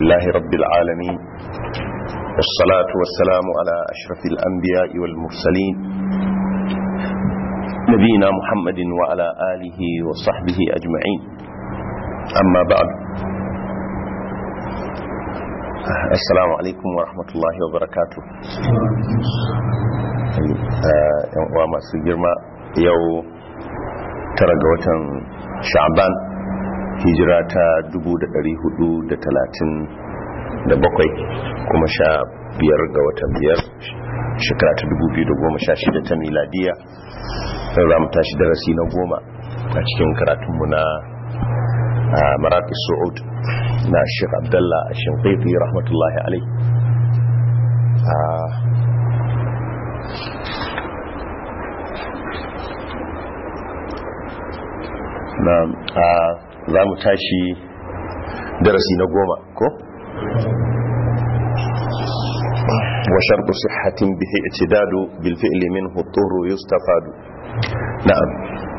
لله رب العالمين والصلاة والسلام على أشرف الأنبياء والمرسلين نبينا محمد وعلى آله وصحبه أجمعين أما بعد السلام عليكم ورحمة الله وبركاته yan uwa masu girma yau tara ga watan sha'ban hijira ta 437 kuma sha biyar ga watan biyar shekara ta 2016 ta miladiya sai za mu tashi darasi na goma a cikin karatunmu na maraƙi su'ud na shek abdallah a shimfifi rahmatullahi alai na za mu tashi darasi na goma ko? wa sharɗu sihhatin bihi i'tidadu bil fi'li minhu turru yustafadu na'am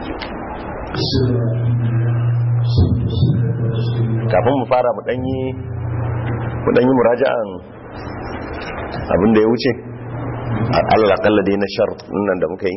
kafin mu fara mu danyi mu danyi muraja'an abin da ya wuce Allah kalla dai na shart nan da muka yi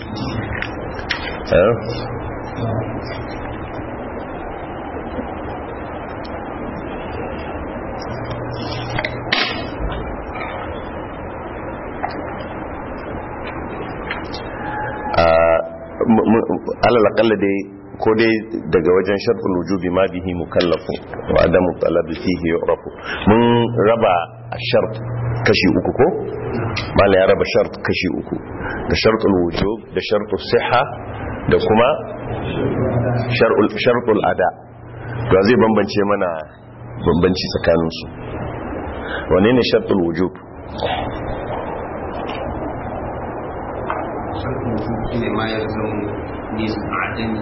alal akalla dai ko dai daga wajen sharfin wujubi ma bihi mukallafu wa adamu talab fihi yu'rafu mun raba shart kashi uku ko mala ya raba shart kashi uku da shartul wujub da shartul siha da kuma shartul ada to zai bambance mana bambanci tsakanin su wane ne shartul wujub ما يلزم من عدمه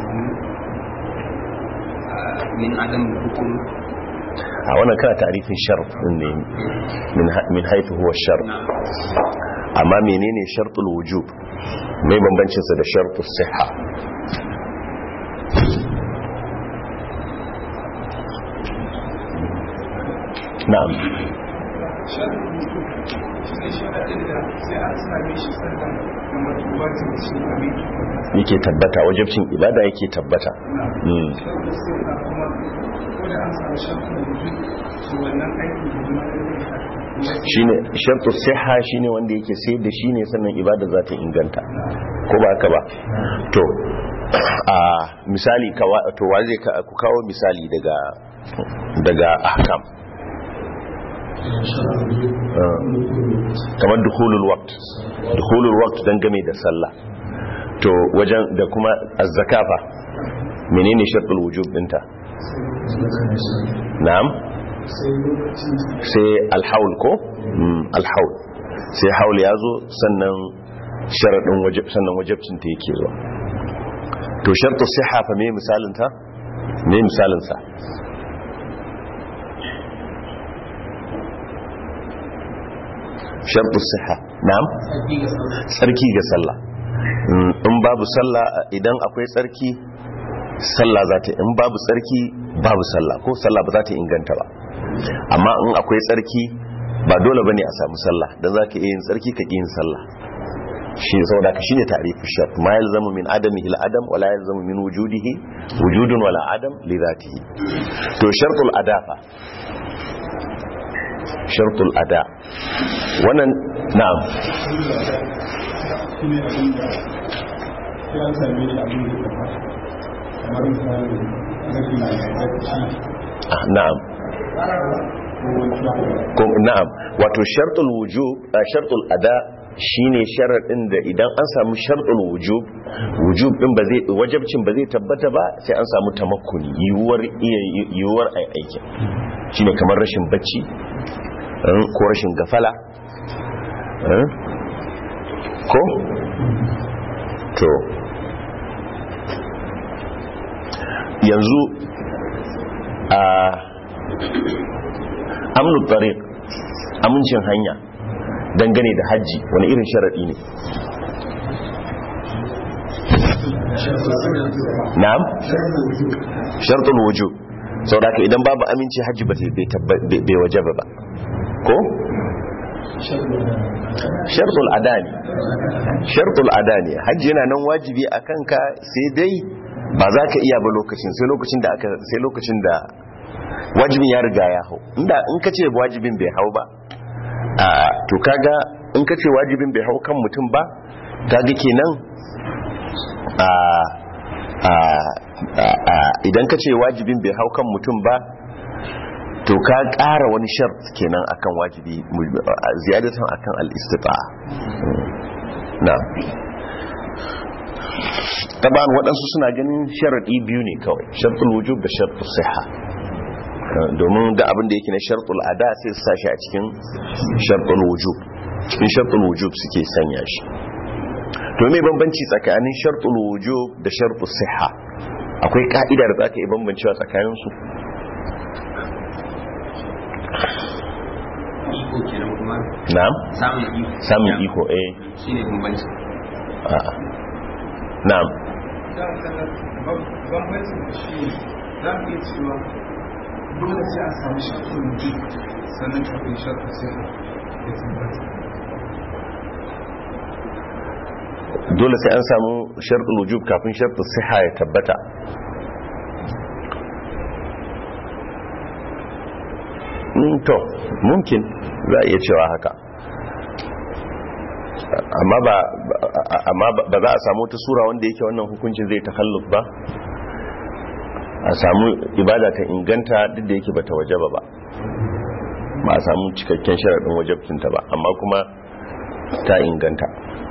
من عدم الحكم a wannan kana tarifin sharf ne min haifu huwa sharf amma menene shartul wujub mai bambancinsa da shartul siha na'am yake tabbata wajibcin ibada yake tabbata shine shartu siha shine wanda yake sai da shine sannan ibada za ta inganta ko ba haka ba to a misali to wa zai ku kawo misali daga daga ahkam kamar dukhulul waqt dukhulul waqt dan game da sallah to wajen da kuma az-zakafa menene shartul wujub dinta na'am sai alhaul ko alhaul sai haul ya zo sannan sharadin wajib sannan wajibcin ta yake zuwa to shartu siha fa me misalin ta me misalin sa shartu siha na'am sarki ga sallah in babu sallah idan akwai tsarki sallah za ta in babu tsarki babu sallah ko sallah ba za ta inganta ba amma in akwai tsarki ba dole bane a samu sallah dan zaka iya yin tsarki ka yin sallah shi saboda ka shine ta'rifu shart ma yalzamu min adami ila adam wala yalzamu min wujudihi wujudun wala adam li dhatihi to shartul adafa shartul ada wannan na'am na'am na'am wato shartul wujub shartul ada shine sharadin da idan an samu shartul wujub wujub din ba zai wajibcin ba zai tabbata ba sai an samu tamakkuni yiwuwar iya yiwuwar ai aiki shine kamar rashin bacci ko rashin gafala ko to yanzu a amnu tariq amincin hanya dangane da hajji wani irin sharaɗi ne na'am shartul wujub saboda haka idan babu aminci hajji ba bai tabba- bai bai wajaba ba ko shartul adani shartul adani hajji yana nan wajibi a kanka sai dai ba za ka iya ba lokacin sai lokacin da aka sai lokacin da wajibin ya riga ya hau inda in ka ce wajibin bai hau ba a to kaga in ka ce wajibin bai hau kan mutum ba kaga kenan a a a idan ka ce wajibin bai hau kan mutum ba to ka ƙara wani shart kenan akan wajibi ziyadatan akan al-istita'a na taban waɗansu suna ganin sharaɗi biyu ne kawai shartul wujub da shartul siha domin da abin da yake na shartul ada sai su sashi a cikin shartul wujub cikin shartul wujub suke sanya shi to me bambanci tsakanin shartul wujub da shartul siha akwai ka'ida da zaka yi bambancewa tsakanin su iko kenan kuma na'am samun iko samun iko eh shine bambanci a'a na'am bambancin da shi ne za mu iya cewa dole sai a samu shafin mutum sannan kafin shafin sai ya tabbata dole sai an samu sharɗin wujub kafin sharɗin siha ya tabbata Mm, to mumkin za a iya cewa haka amma ba amma ba za a samu wata sura wanda yake wannan hukuncin zai takalluf ba a samu ibada ta inganta duk da yake bata wajaba ba ba a samu cikakken sharaɗin wajabcinta ba amma kuma ta inganta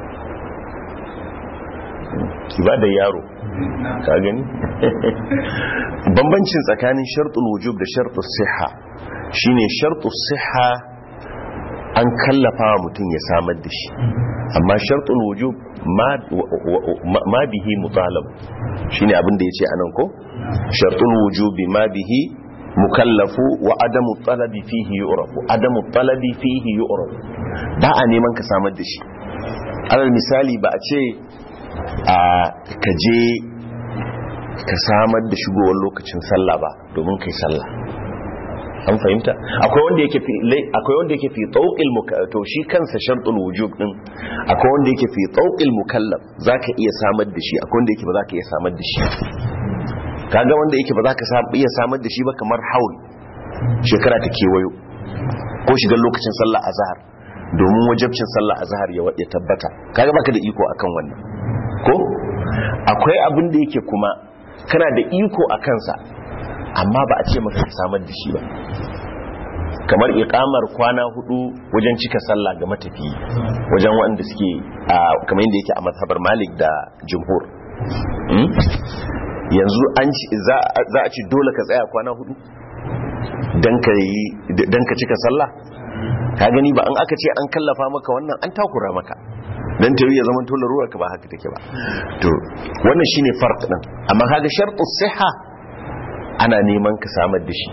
ibadar yaro ka gani bambancin tsakanin shartul wujub da shartul siha shine shartul siha an kallafa wa mutum ya samar da shi amma shartul wujub ma- ma bihi mutalab shine abin da yace anan ko shartul wujubi ma bihi mukallafu wa adamu talabi fihi yu'rafu adamu talabi fihi yu'rafu ba a neman ka samar da shi alal misali ba a ce a kaje ka samar da shigowar lokacin sallah ba domin kai sallah an fahimta akwai wanda yake fi lai- akwai wanda yake fi tawqil to shi kansa shartul wujub din akwai wanda yake fi tawqil mukallaf zaka iya samar da shi akwai wanda yake ba zaka iya samar da shi kaga wanda yake ba zaka sa- iya samar da shi ba kamar haul shekara ta kewayo ko shigar lokacin sallah azhar domin wajabcin sallah azhar ya ya tabbata kaga baka da iko akan wannan ko akwai abin da yake kuma kana da iko a kansa amma ba a ce maka ka samar da shi ba kamar iqamar kwana hudu wajen cika sallah ga matafiyi wajen waɗanda suke a kamar yadda yake a mazhabar malik da jumhur Hmm? yanzu an ci za za a ci dole ka tsaya kwana hudu dan ka yi dan ka cika sallah ka gani ba an aka ce an kallafa maka wannan an takura maka dan tayi ya zaman to larura ka ba haka take ba to wannan shine farq din amma kaga shartu siha ana neman ka samar da shi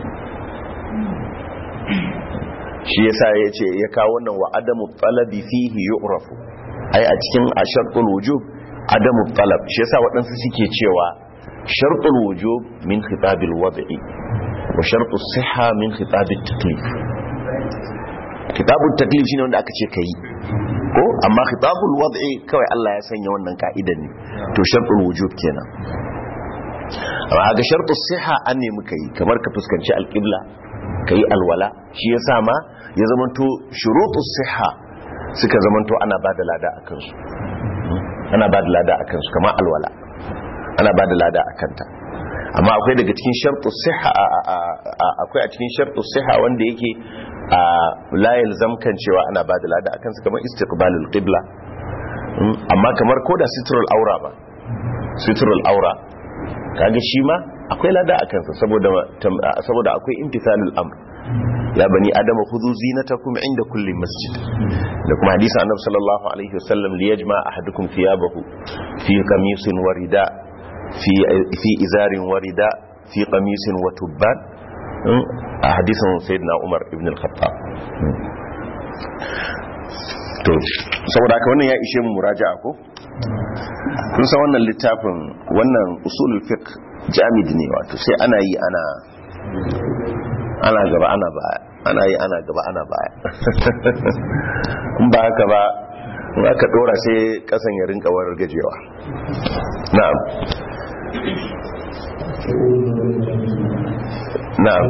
shi yasa yace ya kawo wannan wa adamu talabi fihi yu'rafu ai a cikin ashartul wujub adamu talab shi yasa waɗansu suke cewa shartul wujub min khitabil wad'i wa shartus siha min khitabil taklif kitabul taklif shine wanda aka ce kai ko amma khitabul wad'i kawai Allah ya sanya wannan ka'idan ne to shartul wujub kenan amma ga shartus siha an ne muka yi kamar ka fuskanci alqibla kai alwala shi yasa ma ya zamanto shurutus siha suka zamanto ana bada lada akan su ana bada lada akan su kamar alwala ana bada lada akan ta amma akwai daga cikin shartus siha akwai a cikin shartus siha wanda yake a la yalzamkan cewa ana bada lada akan su kamar istiqbalul qibla amma kamar koda sitrul aura ba sitrul aura kaga shi ma akwai lada akan sa saboda saboda akwai imtithalul amr ya bani adama khudhu zinatakum inda kulli masjid da kuma hadisin annabi sallallahu alaihi wasallam li yajma ahadukum thiyabahu fi qamisin wa rida fi fi izarin wa rida fi qamisin wa tubban a hadisin sayyidina umar ibn al-khattab to saboda haka wannan ya ishe mu muraja'a ko kun san wannan littafin wannan usulul fiqh jamid ne wato sai ana yi ana ana gaba ana baya ana yi ana gaba ana baya in ba haka ba in aka dora sai kasan ya rinka warar gajewa na'am na'am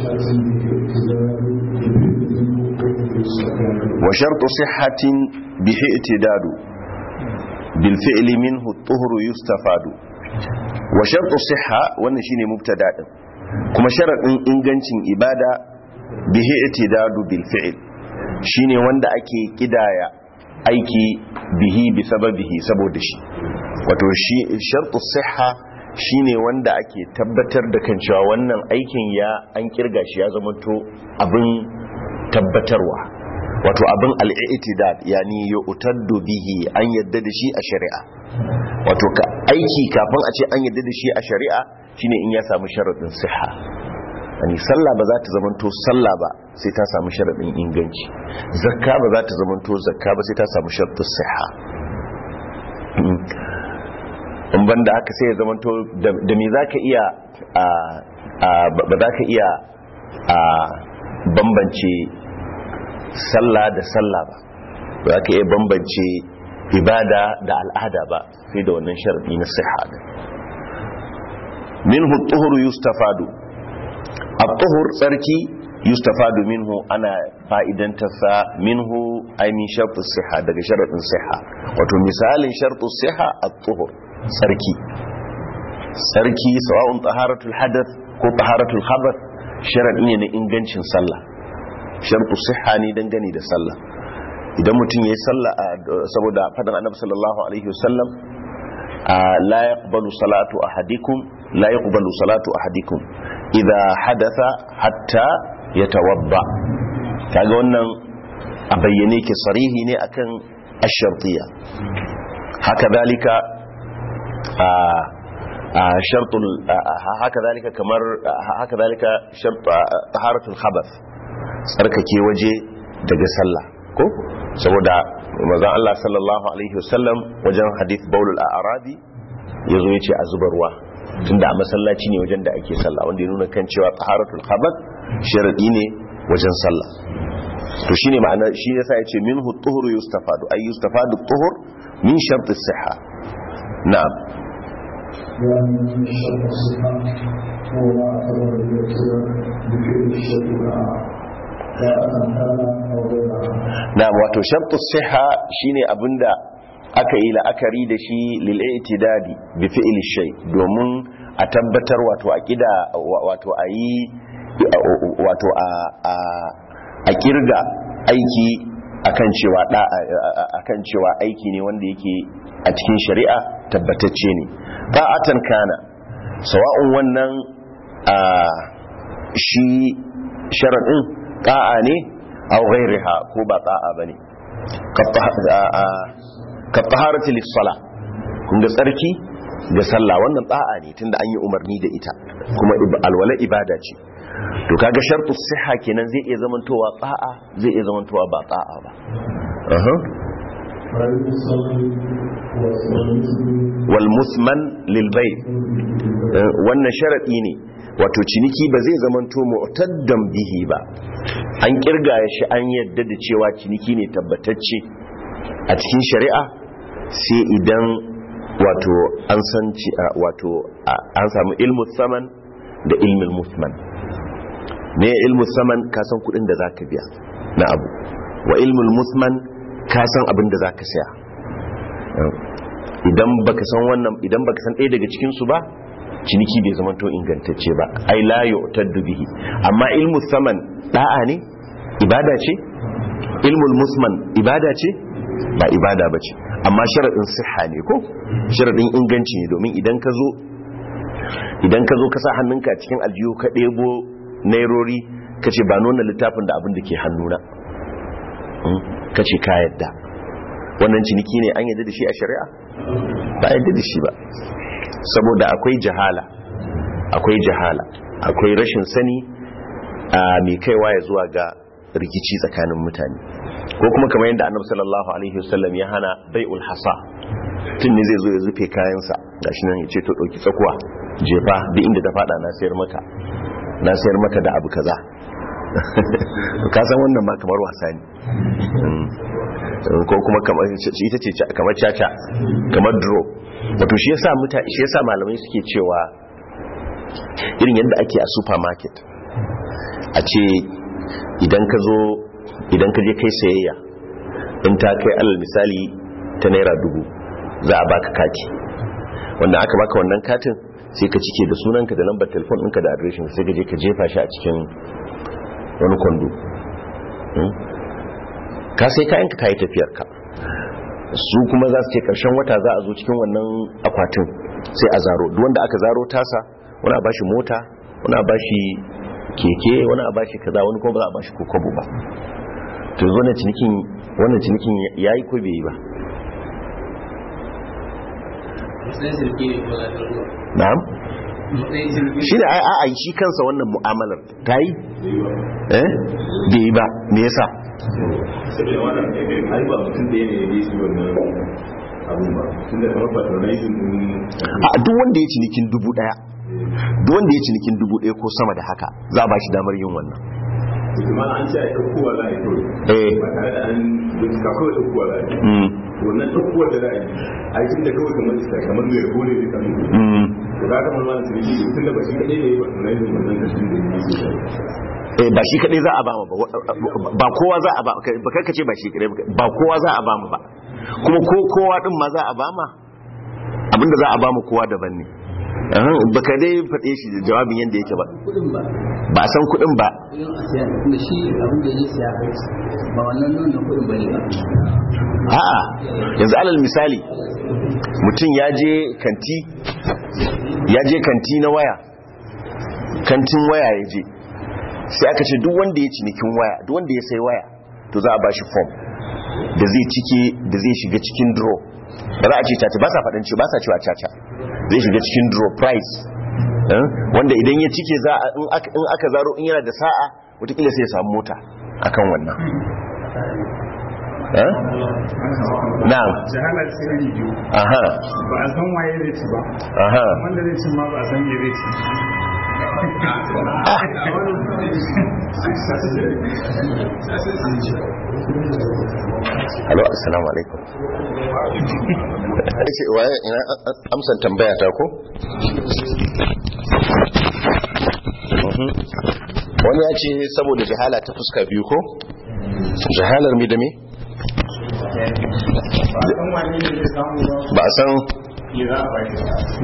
wa shartu sihhatin bihi itidadu bil fi'li minhu at-tuhru yustafadu wa shartu sihha wannan shine mubtada din kuma sharadin ingancin ibada bihi itidadu bil fi'l shine wanda ake kidaya aiki bihi bi sababihi saboda shi wato shi shartu sihha shine wanda ake tabbatar da kan cewa wannan aikin ya an kirga shi ya zama to abin tabbatarwa wato abin al'itidad yani yu'taddu bihi an yadda da shi a shari'a wato ka aiki kafin a ce an yadda da shi a shari'a shine in ya samu sharadin siha yani sallah ba za ta zamanto sallah ba sai ta samu sharadin inganci zakka ba za ta zamanto zakka ba sai ta samu sharadin siha in banda haka sai ya zamanto da me za ka iya ba za ka iya bambance sallah da sallah ba ba za ka iya bambance ibada da al'ada ba sai da wannan sharadi na siha da minhu tuhuru yustafadu at-tuhur tsarki yustafadu minhu ana fa'idantarsa minhu ay min shartu siha daga sharadin siha wato misalin shartu siha at-tuhur tsarki tsarki sawa'un taharatul hadath ko taharatul khabath sharadi ne na ingancin sallah shartu siha ne dangane da sallah idan mutum yayi sallah saboda fadan annabi sallallahu alaihi wasallam la yaqbalu salatu ahadikum la yaqbalu salatu ahadikum idha hadatha hatta yatawadda kaga wannan a bayyane ke sarihi ne akan ash-shartiyya haka dalika shartul haka dalika kamar haka dalika shart taharatul khabath tsarkake waje daga sallah ko saboda manzon Allah sallallahu alaihi wasallam wajen hadith baulul a'rabi yazo yace a zuba ruwa tunda a masallaci ne wajen da ake sallah wanda ya nuna kan cewa taharatul khabath sharadi ne wajen sallah to shine ma'ana shi yasa yace minhu tuhuru yustafadu ay yustafadu tuhur min shart as-sihha na'am ومن شر الصحة هو ما أخبر بالكبر بفعل الشيء na wato shartu siha shine abinda aka yi la'akari da shi lil i'tidadi bi fi'li shay domin a tabbatar wato a kida wato a yi wato a a kirga aiki akan cewa da akan cewa aiki ne wanda yake a cikin shari'a tabbatacce ne ta'atan kana sawa'un wannan shi sharadin ta'a ne aw ghairiha ko ba ta'a bane ka taharati lis-sala kun ga tsarki ga sallah wannan ta'a ne tunda an yi umarni da ita kuma alwala ibada ce to kaga shartu siha kenan zai iya zamantowa ta'a zai iya zamantowa ba ta'a ba wal musman lil bay wannan sharadi ne wato ciniki ba zai zamanto mu'taddan bihi ba an kirga shi an yadda da cewa ciniki ne tabbatacce a cikin shari'a sai idan wato an san wato an samu ilmu saman da ilmin musman ne ilmu saman ka san kudin da zaka biya na abu wa ilmul musman ka san abin da zaka saya idan baka san wannan idan baka san ɗaya daga cikin su ba ciniki bai zama to ingantacce ba ai la yu'taddu bihi amma ilmu saman da'a ne ibada ce ilmul musman ibada ce ba ibada bace amma sharadin siha ne ko sharadin inganci ne domin idan ka zo idan ka zo ka sa hannunka cikin aljihu ka ɗebo nairori ka ce ba nuna littafin da abin da ke hannuna ka ce ka yadda wannan ciniki ne an yadda da shi a shari'a ba yadda da shi ba saboda akwai jahala akwai jahala akwai rashin sani a mai kaiwa ya zuwa ga rikici tsakanin mutane ko kuma kamar yadda annabi sallallahu alaihi wasallam ya hana bai'ul hasa tun ne zai zo ya zufe kayansa gashi nan ya ce to dauki tsakuwa jefa duk inda ta fada na sayar maka na sayar maka da abu kaza ka san wannan ma kamar wasa ne ko kuma kamar ita ce kamar caca kamar draw wato shi yasa muta shi yasa malamai suke cewa irin yadda ake a supermarket a ce idan ka zo idan ka je kai sayayya in ta kai alal misali ta naira dubu za a baka kati wanda aka baka wannan katin sai ka cike da sunanka da lambar telefon ɗinka da adireshin sai ka je ka jefa shi a cikin wani kwando ka sai kayanka ka yi tafiyarka su kuma za su ce ƙarshen wata za a zo cikin wannan akwatin sai a zaro duk wanda aka zaro tasa wani a bashi mota wani a bashi keke wani a bashi kaza wani kuma ba za a bashi kokobo ba to wannan cinikin wannan cinikin yayi ko bai yi ba na'am shi da ai ai shi kansa wannan mu'amalar ta yi eh bai yi ba me yasa saboda wannan ai ba mutum da ne ya yi shi wannan abun ba tun da kamar patronizing din a duk wanda ya cinikin dubu daya duk wanda ya cinikin dubu daya ko sama da haka za a ba shi damar yin wannan kuma an ce a ɗaukowa za a yi kawai eh ba tare da an bincika kawai ɗaukowa za a yi mm wannan ɗaukowa da za a yi a yi tun da kawai kamar iska kamar mai rabo ne da kamar mm to ka kamar wani ciniki da tun da ba shi kaɗai ne patronizing wannan kashin da ya yi eh ba shi kadai za a ba mu ba ba kowa za a ba ba kai kace ba shi kadai ba kowa za a ba mu ba kuma ko kowa din ma za a ba ma abinda za a ba mu kowa daban ne Ahan, ba ka dai faɗe shi da jawabin yadda yake ba kudin ba ba a san kuɗin ba yin a siya da shi abin da ya siya ba wannan nan da kudin bane ba a'a yanzu alal misali mutum ya je kanti ya je kanti na waya kantin waya ya je sai aka ce duk wanda ya cinikin waya duk wanda ya sai waya to za a bashi form da zai cike da zai shiga cikin draw ba za a ce caca ba sa faɗin ce ba sa cewa caca zai shiga cikin draw price eh, wanda idan ya cike za a in aka in aka zaro in yana da sa'a wataƙila sai ya samu mota akan wannan eh? na'am jahalar sai iri biyu aha ba a san waye zai ci ba aha wanda zai ci ma ba a san me zai ci Hello, assalamu alaikum. Yace waye ina amsan tambaya ta ko? Mhm. Wani ya ce saboda jahala ta fuska biyu ko? Jahalar mi da me? ba a san wane ne zai samu ba Ba a san me za a bari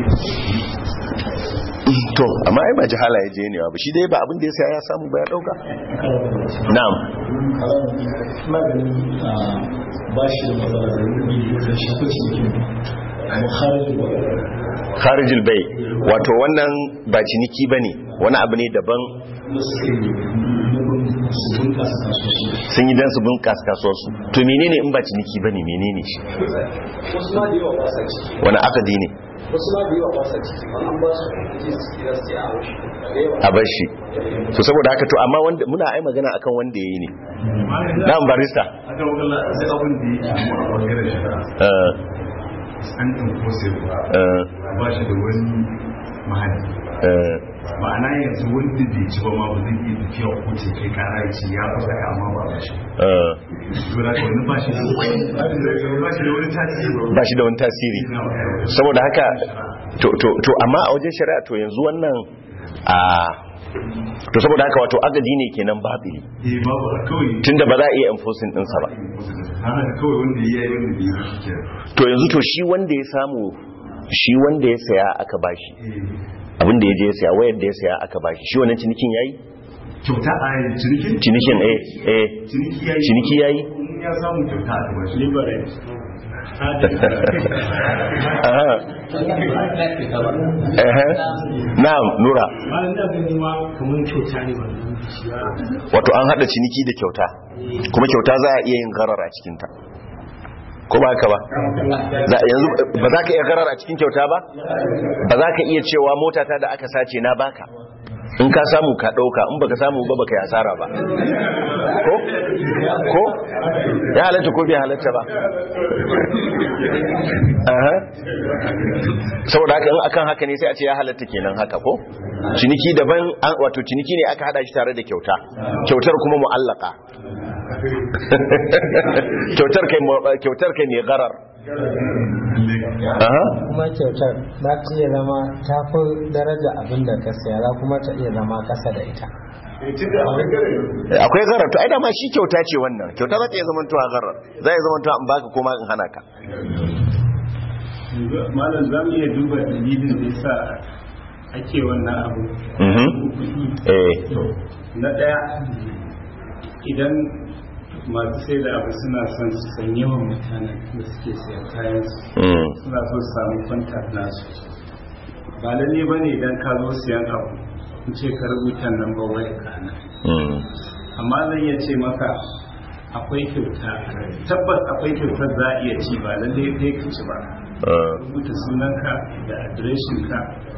to amma ai ba jahala ya je ne ba shi dai ba abin da ya saya ya samu ba ya dauka. Na'am. ina ganin ba shi da matsala da rubi da shafi cikin muharin ba Kharijul bai wato wannan ba ciniki bane wani abu ne daban suke nufin su bunkasa kasuwanci sun yi dan su bunkasa kasuwarsu to menene in ba ciniki bane menene shi wasu ma da yawa ba sa ciki wani akadi ne wasu ma da yawa ba sa ciki ba an ba su kuɗi su kira su a haushi da yawa a bar shi to saboda haka to amma wanda muna ai magana akan wanda yayi ne na'am barista aka wakala sai abin da yake mu a bangaren shari'a eh an enforce ba eh ba shi da wani mahalli eh ma'ana yanzu wanda bai ci ba ma ba zai iya tafiya ko ce kai kara ya ce ya kusa ka amma ba ba shi eh dole ka wani ba shi da ba shi da wani tasiri ba shi da wani tasiri saboda haka to to to amma a wajen shari'a to yanzu wannan a to saboda haka wato agadi ne kenan babili eh babu kawai tunda ba za a iya enforcing ɗinsa ba haka kawai wanda ya yi wanda bai yi shi kenan to yanzu to shi wanda ya samu shi wanda ya saya aka bashi abin da ya je ya saya wayar da ya saya aka bashi shi wannan cinikin yayi kyauta a yi cinikin cinikin eh eh ciniki ya yi ciniki yayi in ya samu kyauta a kamar shi Aha. Ehe. na'am nura bayan da gani ma kamar kyauta ne wannan bishiya wato an hada ciniki da kyauta kuma kyauta za a iya yin garar a cikinta ko ba haka ba Za- yanzu ba za ka iya garar a cikin kyauta ba ba za ka iya cewa motata da aka sace na baka in ka samu ka ɗauka in baka samu ba baka yi asara ba ko ko ya halatta ko bai halatta ba Aha. saboda haka in akan haka ne sai a ce ya halatta kenan haka ko ciniki daban an- wato ciniki ne aka hada shi tare da kyauta kyautar kuma mu'allaka kyautar kai mu- kyautar kai ne garar Aha. kuma kyautar za ta iya zama ta fi daraja abin da ka siya za kuma ta iya zama kasa da ita akwai garar to ai dama shi kyauta ce wannan kyauta za ta iya zamantowa garar za ya zamantowa in baka koma in hana ka malam za mu iya duba dalilin da yasa ake wannan abu Mhm. eh na ɗaya idan masu sai da abu suna son su san yawan mutanen da suke sayan kayan su Mm. suna so su samu contact nasu ba lalle ba ne idan ka zo siyan abu in ce ka rubuta number waya ka nan Mm. amma zan iya ce maka akwai kyauta tabbas akwai kyautar za a iya ci ba lalle kai ka ci ba Uh, rubuta sunanka da adireshinka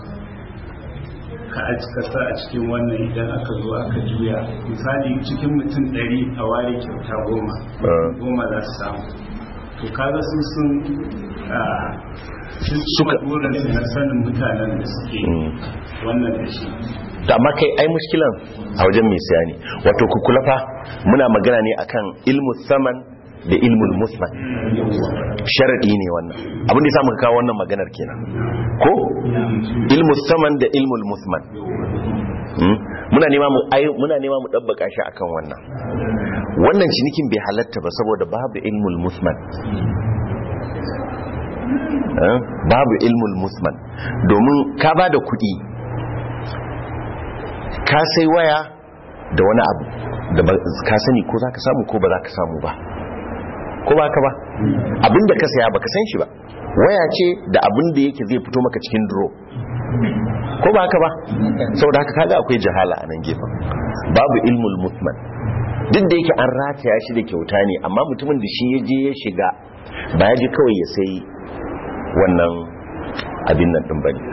ka aji ka sa a cikin wannan idan aka zo aka juya misali cikin mutum ɗari a ware kyauta goma uh. goma za su samu to kaga sun sun ah, sun Suka- suka burinsu na sanin mutanen da suke Mm. wannan da shi da amma kai ai mushkilan a wajen mai siya ne wato ku kula fa muna magana ne akan ilmu saman da ilmul musman sharadi ne wannan abin da ya samu kawo wannan maganar kenan ko ilmu saman da ilmul musman Hmm? muna nema mu ai muna nema mu dabbaka shi akan wannan wannan cinikin bai halatta ba saboda babu ilmul musman Eh? babu ilmul musman domin ka ba da kuɗi ka sai waya da wani abu da ba- ka sani ko za ka samu ko ba za ka samu ba ko ba ka ba abinda ka saya ba ka san shi ba waya ce da abin da yake zai fito maka cikin duro ko ba haka ba saboda haka kaga akwai jahala a nan gefen babu ilmul musman duk da yake an rataya shi da kyauta ne amma mutumin da shi ya je ya shiga ba ya je kawai ya sai wannan abin nan din bane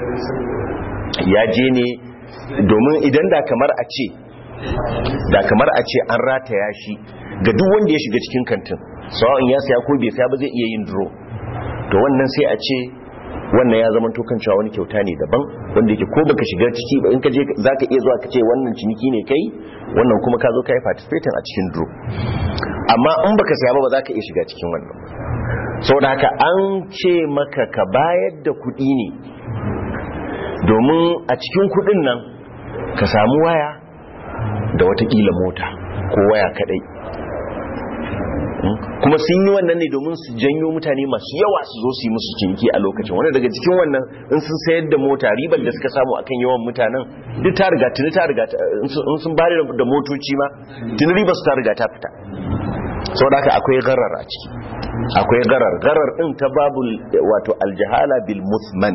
ya je ne domin idan da kamar a ce da kamar a ce an rataya shi ga duk wanda ya shiga cikin kantin sawa'in ya saya ko bai saya ba zai iya yin duro to wannan sai a ce wannan ya zama to kan cewa wani kyauta ne daban wanda yake ko baka shiga ciki ba in ka je zaka iya zuwa ka ce wannan ciniki ne kai wannan kuma ka zo ka yi participating a cikin duro amma in baka saya ba ba zaka iya shiga cikin wannan ba saboda haka an ce maka ka bayar da kuɗi ne domin a cikin kuɗin nan ka samu waya da watakila mota ko waya kadai Mm. kuma sun yi wannan ne domin su janyo mutane masu yawa su zo su yi musu ciniki a lokacin wanda daga cikin wannan in sun sayar da mota ribar da suka samu akan yawan mutanen duk ta riga tuni ta riga ta- in sun- in sun bari da motoci ma tuni ribar su ta riga ta fita saboda haka akwai garar a ciki akwai garar garar din ta babul wato aljahala bil musman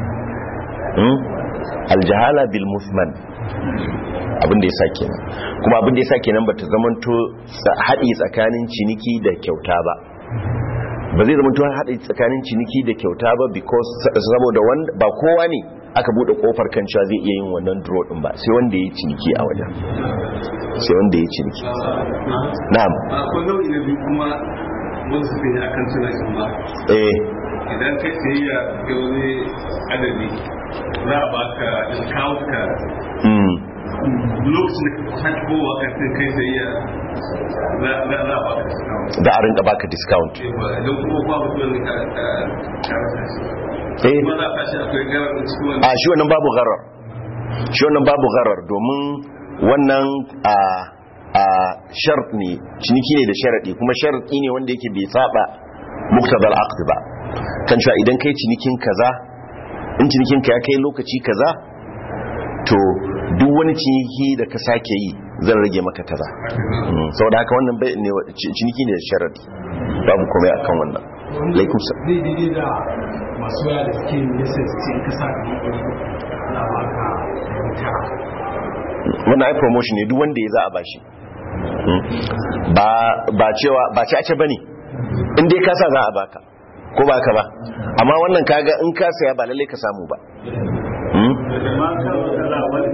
Mm? aljahala bil musman abin da ya sa kenan kuma abin da ya sa kenan bata zamanto sa- haɗi tsakanin ciniki da kyauta ba ba zai zamanto haɗi tsakanin ciniki da kyauta ba because saboda wanda ba kowa ne aka bude kofar kan cewa zai iya yin wannan draw din ba sai wanda ya ciniki a wajen sai wanda ya ciniki na'am akwai nau'i na biyu kuma wanda suka yi akan suna shi ba eh idan kai sayayya da wani adadi za a baka discount ka mm lokacin da ka sake kowa ka sai kai sayayya za za- za a baka discount da a rinka baka discount idan kuma ba mutum ne ka ka- ka rasa shi eh kuma za a tashi akwai garar da cikin wani a shi wannan babu gharar shi wannan babu gharar domin wannan a a shart ne ciniki ne da sharadi kuma sharadi ne wanda yake bai saba muktadal aqd ba kan cewa idan kai cinikin kaza in cinikin ka ya kai lokaci kaza to duk wani ciniki da ka sake yi zan rage maka kaza Mm, saboda haka wannan bai ne ci- ciniki ne da sharadi babu komai akan wannan alaikum salam zai daidai da masu waya da suke yin yasa su ce in ka sa ɗari ɗari za a baka ɗari tara wannan ai promotion ne duk wanda ya za a bashi Mm. ba ba cewa ba ci ace bane in dai ka sa za a baka ko ba ka ba amma wannan kaga in ka saya ba lalle ka samu ba Mm. da ma ka wata wani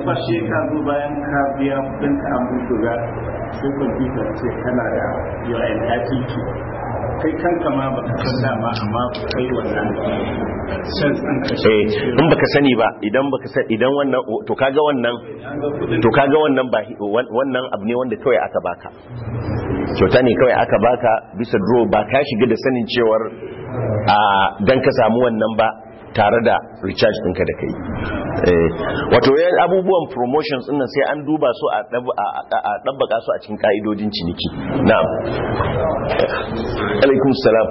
ba shi ka zo bayan ka biya kudin ka an buga sai kwamfuta ce kana da your entitled to kai kanka ma ba ka san dama amma kai wannan shan ɗin ka eh in baka sani ba idan baka san idan wannan to kaga wannan to kaga wannan ba wannan abu ne wanda kawai aka baka kyauta ne kawai aka baka bisa draw ba ka shiga da sanin cewar a dan ka samu wannan ba tare da recharge ɗinka da kai wato yan abubuwan promotions ɗin sai an duba su a ɗabbaka su a cikin ƙa'idodin ciniki na'am alaikum salam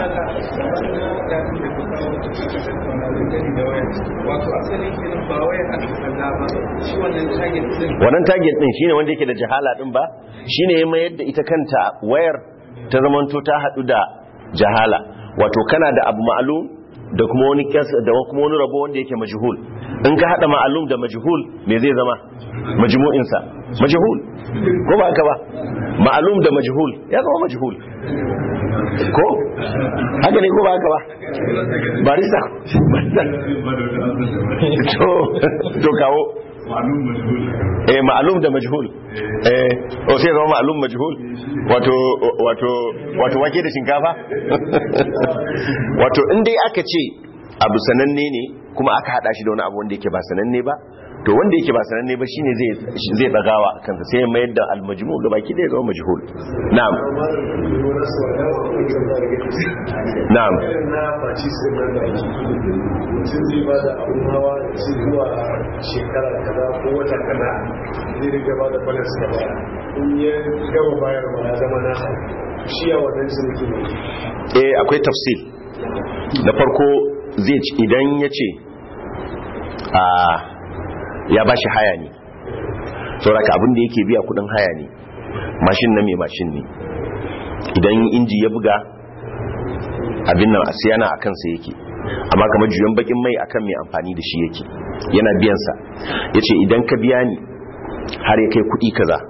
wato asalin kenan ba wai a kaza ba shi wannan target din wannan target ɗin shine wanda yake da jahala ɗin ba shine ya mayar da ita kanta wayar ta zamanto ta haɗu da jahala wato kana da abu ma'alum da kuma wani kyas da kuma wani rabo wanda yake majhul in ka hada ma'alum da majhul me zai zama majmu'in sa majhul ko ba haka ba ma'alum da majhul ya zama majhul ko haka ne ko ba haka ba barista to to kawo eh ma'alum da majhul eh o sai zama ma'alum majhul wato wato wato wake da shinkafa wato in dai aka ce abu sananne ne kuma aka hada shi da wani abu wanda yake ba sananne ba to wanda yake ba sananne ba shine zai zai dagawa kansa sai ya mayar da al-majmu ga baki da ya zama majhul na'am na'am na faci sai da ake mutum zai ba da abun hawa ci zuwa shekara kaza ko wata kaza zai riga ba da balas da baya in ya gama bayar ma ya zama na shi a wannan ciniki ne eh akwai tafsir da farko zai ci idan ya ce a ya ba shi haya ne sauraka abin da yake biya kudin haya ne mashin na mai mashin ne idan inji ya buga abin nan asiyana a kansa yake amma kamar juyan bakin mai akan mai amfani da shi yake yana biyansa ya ce idan ka biya ni har ya kai kudi kaza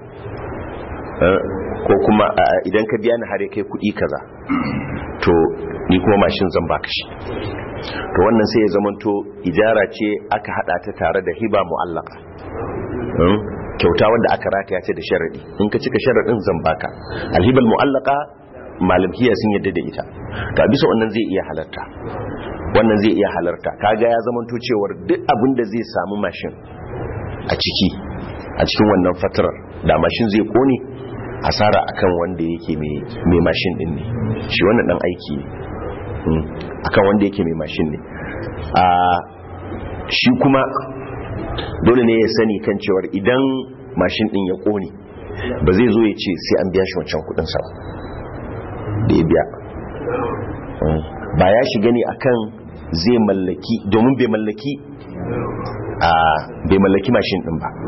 ko kuma idan ka biya ni har ya kai kudi kaza to ni kuma mashin zan baka shi to wannan sai ya zamanto ijara ce aka hada ta tare da hiba mu'allaka kyauta wanda aka rataya ce da sharadi in ka cika sharadin zan baka alhibal mu'allaka malamkiya sun yadda da ita to bisa wannan zai iya halarta wannan zai iya halarta kaga ya zamanto cewar duk abin da zai samu mashin a ciki a cikin wannan fatarar da mashin zai kone asara akan wanda yake mai mashin din ne shi wannan dan aiki ne akan wanda yake mai mashin ne a shi kuma dole ne ya sani kan cewar idan mashin din ya kone ba zai zo ya ce sai an biya shi wancan kudin sa da ya biya ba ya shiga ne akan zai mallaki domin bai mallaki a bai mallaki mashin din ba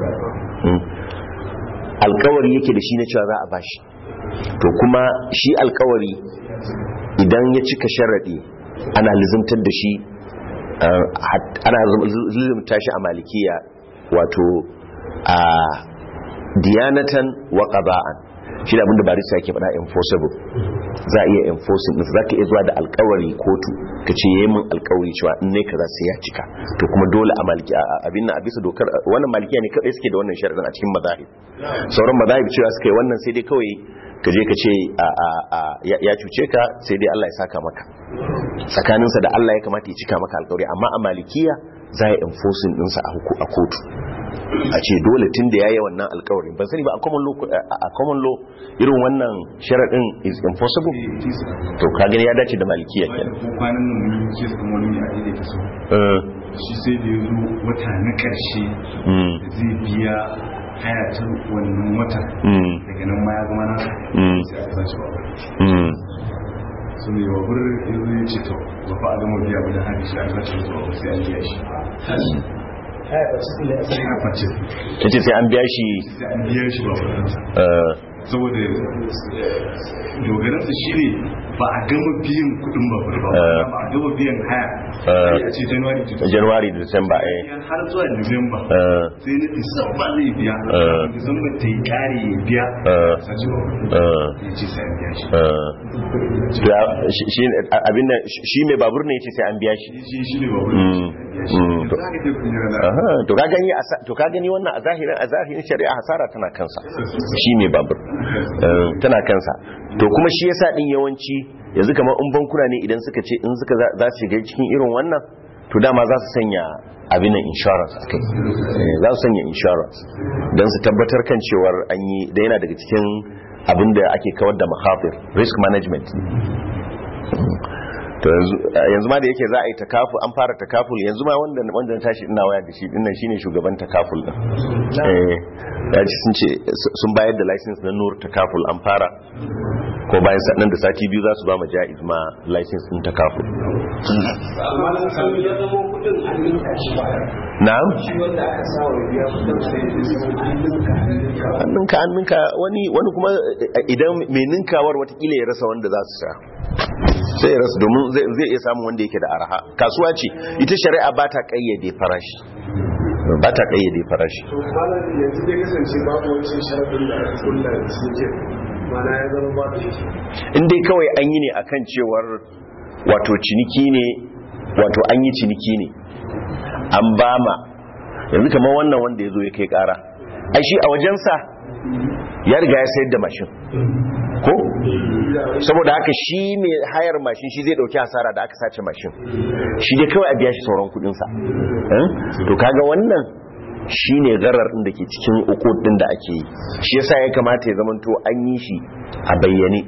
alkawari yake da shi na cewa za a bashi to kuma shi alkawari idan ya cika sharaɗi ana lizimtar da shi ana lizimta shi a malikiya wato a diyanatan wa qada'an shi da abinda barista yake faɗa enforceable za a iya enforcing din za ka iya zuwa da alkawari kotu ka ce yayi min alkawari cewa in ne kaza sai ya cika to kuma dole a maliki abin nan a bisa dokar wannan malikiya ne kadai suke da wannan sharadin a cikin mazahib sauran mazahib cewa suka yi wannan sai dai kawai ka je ka ce ya cuce ka sai dai Allah ya saka maka tsakaninsa da Allah ya kamata ya cika maka alkawari amma a malikiya za a enforcing dinsa a kotu a ce dole tun da ya yi wannan alkawarin ban sani ba a common law irin wannan sharaɗin is impossible to ka gani ya dace da malikiya ke kwanan nan mun yi kes kuma wani a daidai ta so shi sai da ya zo wata na ƙarshe zai biya haya ta wannan wata daga nan ma ya zama na sai aka sace wa su mai wabur ya zo ya ce to ba fa a gama biya ba da haka shi aka sace wa sai an biya shi ta ce sai an biya shi biya shi ba saboda dogaransa shi ne ba a gama biyan kudin babur ba ba a gama biyan haya a ce january to january da december eh har zuwa november sai na disamba zai biya disamba ta yi kare ya biya sace ba ya ce sai an biya shi shi abin nan shi mai babur ne yace sai an biya shi shi ne babur to ka gani to ka gani wannan a zahirin a zahirin shari'a hasara tana kansa shi mai babur tana kansa to kuma shi yasa din yawanci yanzu kamar in bankuna ne idan suka ce in suka za su shiga cikin irin wannan to dama za su sanya abin nan insurance a kai za su sanya insurance don su tabbatar kan cewar an yi da yana daga cikin abin da ake kawar da mahafir risk management to yanzu ma da yake za a yi takafu an fara takaful yanzu ma wanda wanda na tashi ina waya da shi dinnan shine shugaban takaful din eh ya ci sun ce sun bayar da license na nur takaful an fara ko bayan sannan da sati biyu za su ba ma jaiz ma license din takaful na'am hannunka hannunka wani wani kuma idan mai ninkawar watakila ya rasa wanda za su sha sai ya rasa domin zai iya samun wanda yake da araha kasuwa ce ita shari'a ba ta kayyade farashi ba ta kayyade farashi yanzu dai kasance babu wancan sharadin da aka kulla suke mana ya zama ba da in dai kawai an yi ne akan cewar wato ciniki ne wato an yi ciniki ne an ba ma yanzu kamar wannan wanda ya zo ya kai kara ai shi a wajensa ya riga ya sayar da mashin ko saboda haka shi mai hayar mashin shi zai dauki hasara da aka sace mashin shi dai kawai a biya shi sauran kudinsa to kaga wannan shi ne garar din da ke cikin ukud din da ake yi shi yasa ya kamata ya zamanto an yi shi a bayyane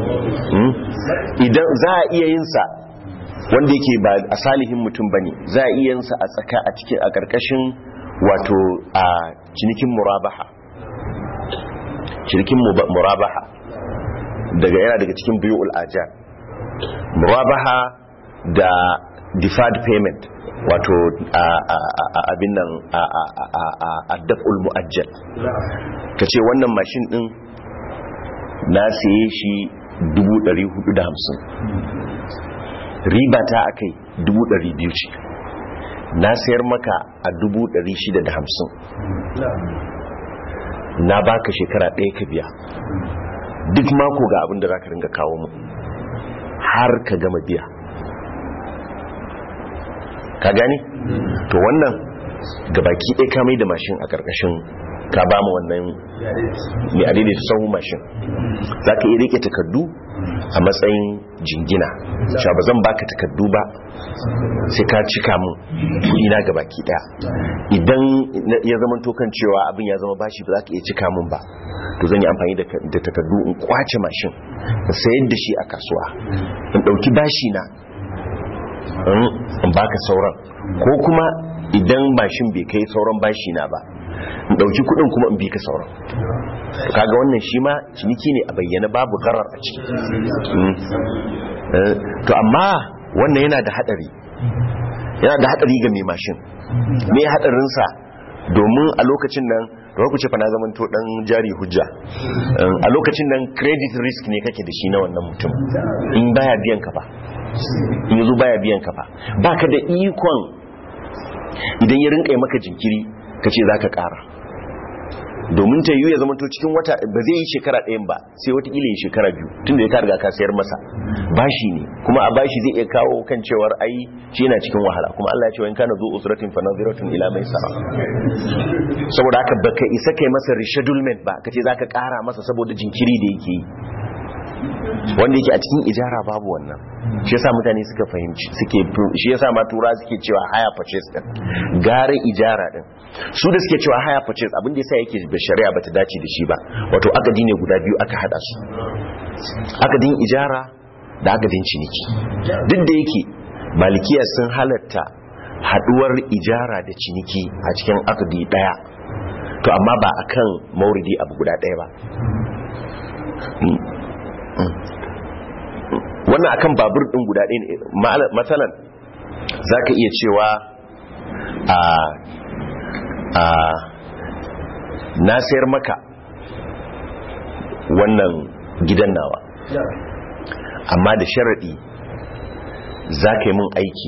idan za a iya yin sa wanda yake ba a salihin mutum bane za a iya yin sa a tsaka a cikin a karkashin wato a cinikin murabaha cinikin murabaha daga yana daga cikin biyul ajan murabaha da deferred payment wato abin nan a daf'ul mu'ajjal ka ce wannan mashin din na siye shi 450 riba ta akai 200 ce na sayar maka a 650 na baka shekara ɗaya ka biya duk mako ga abin da za ka ringa kawo mu har ka gama biya ka gani to wannan gabaki ɗaya ka mai da mashin a ƙarƙashin ka ba mu wannan mai adaidaita sahu mashin za ka iya rike takardu a matsayin jingina sha ba zan baka takardu ba sai ka cika mun ina gabaki ɗaya idan ya zama tokan cewa abin ya zama bashi ba za ka iya cika mun ba to zan yi amfani da takardu in kwace mashin in sayar da shi a kasuwa in ɗauki bashi na in baka sauran ko kuma idan mashin bai kai sauran bashi na ba in dauki kudin kuma in bi ka sauran kaga wannan shi ma ciniki ne a bayyana babu garar a ciki to amma wannan yana da hadari yana da hadari ga mai mashin me hadarinsa domin a lokacin nan da ku ce fa na zaman to dan jari hujja a lokacin nan credit risk ne kake da shi na wannan mutum in baya biyan ka fa in yazo baya biyan ka fa baka da ikon idan ya rinka maka jinkiri kace zaka kara domin ta yiwu ya zama to cikin wata ba zai yi shekara ɗayan ba sai wata ila shekara biyu tun da ya riga ka sayar masa bashi ne kuma a bashi zai iya kawo kan cewar ai shi yana cikin wahala kuma Allah ya ce wa in kana zu usratin fa nadhiratun ila maisara saboda haka baka isa kai masa reschedulement ba kace zaka kara masa saboda jinkiri da yake yi wanda yake a cikin ijara babu wannan shi yasa mutane suka fahimci suke shi yasa ma tura suke cewa haya purchase din gare ijara din su da suke cewa haya purchase abin da yasa yake da shari'a bata dace da shi ba wato akadi ne guda biyu aka hada su akadin ijara da akadin ciniki duk da yake malikiya sun halatta haduwar ijara da ciniki a cikin akadi daya to amma ba akan mauridi abu guda daya ba wannan akan babur din guda ɗaya ne matsalan za ka iya cewa a a na sayar maka wannan gidan nawa amma da sharaɗi za ka yi mun aiki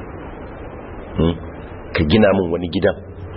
ka gina mun wani gidan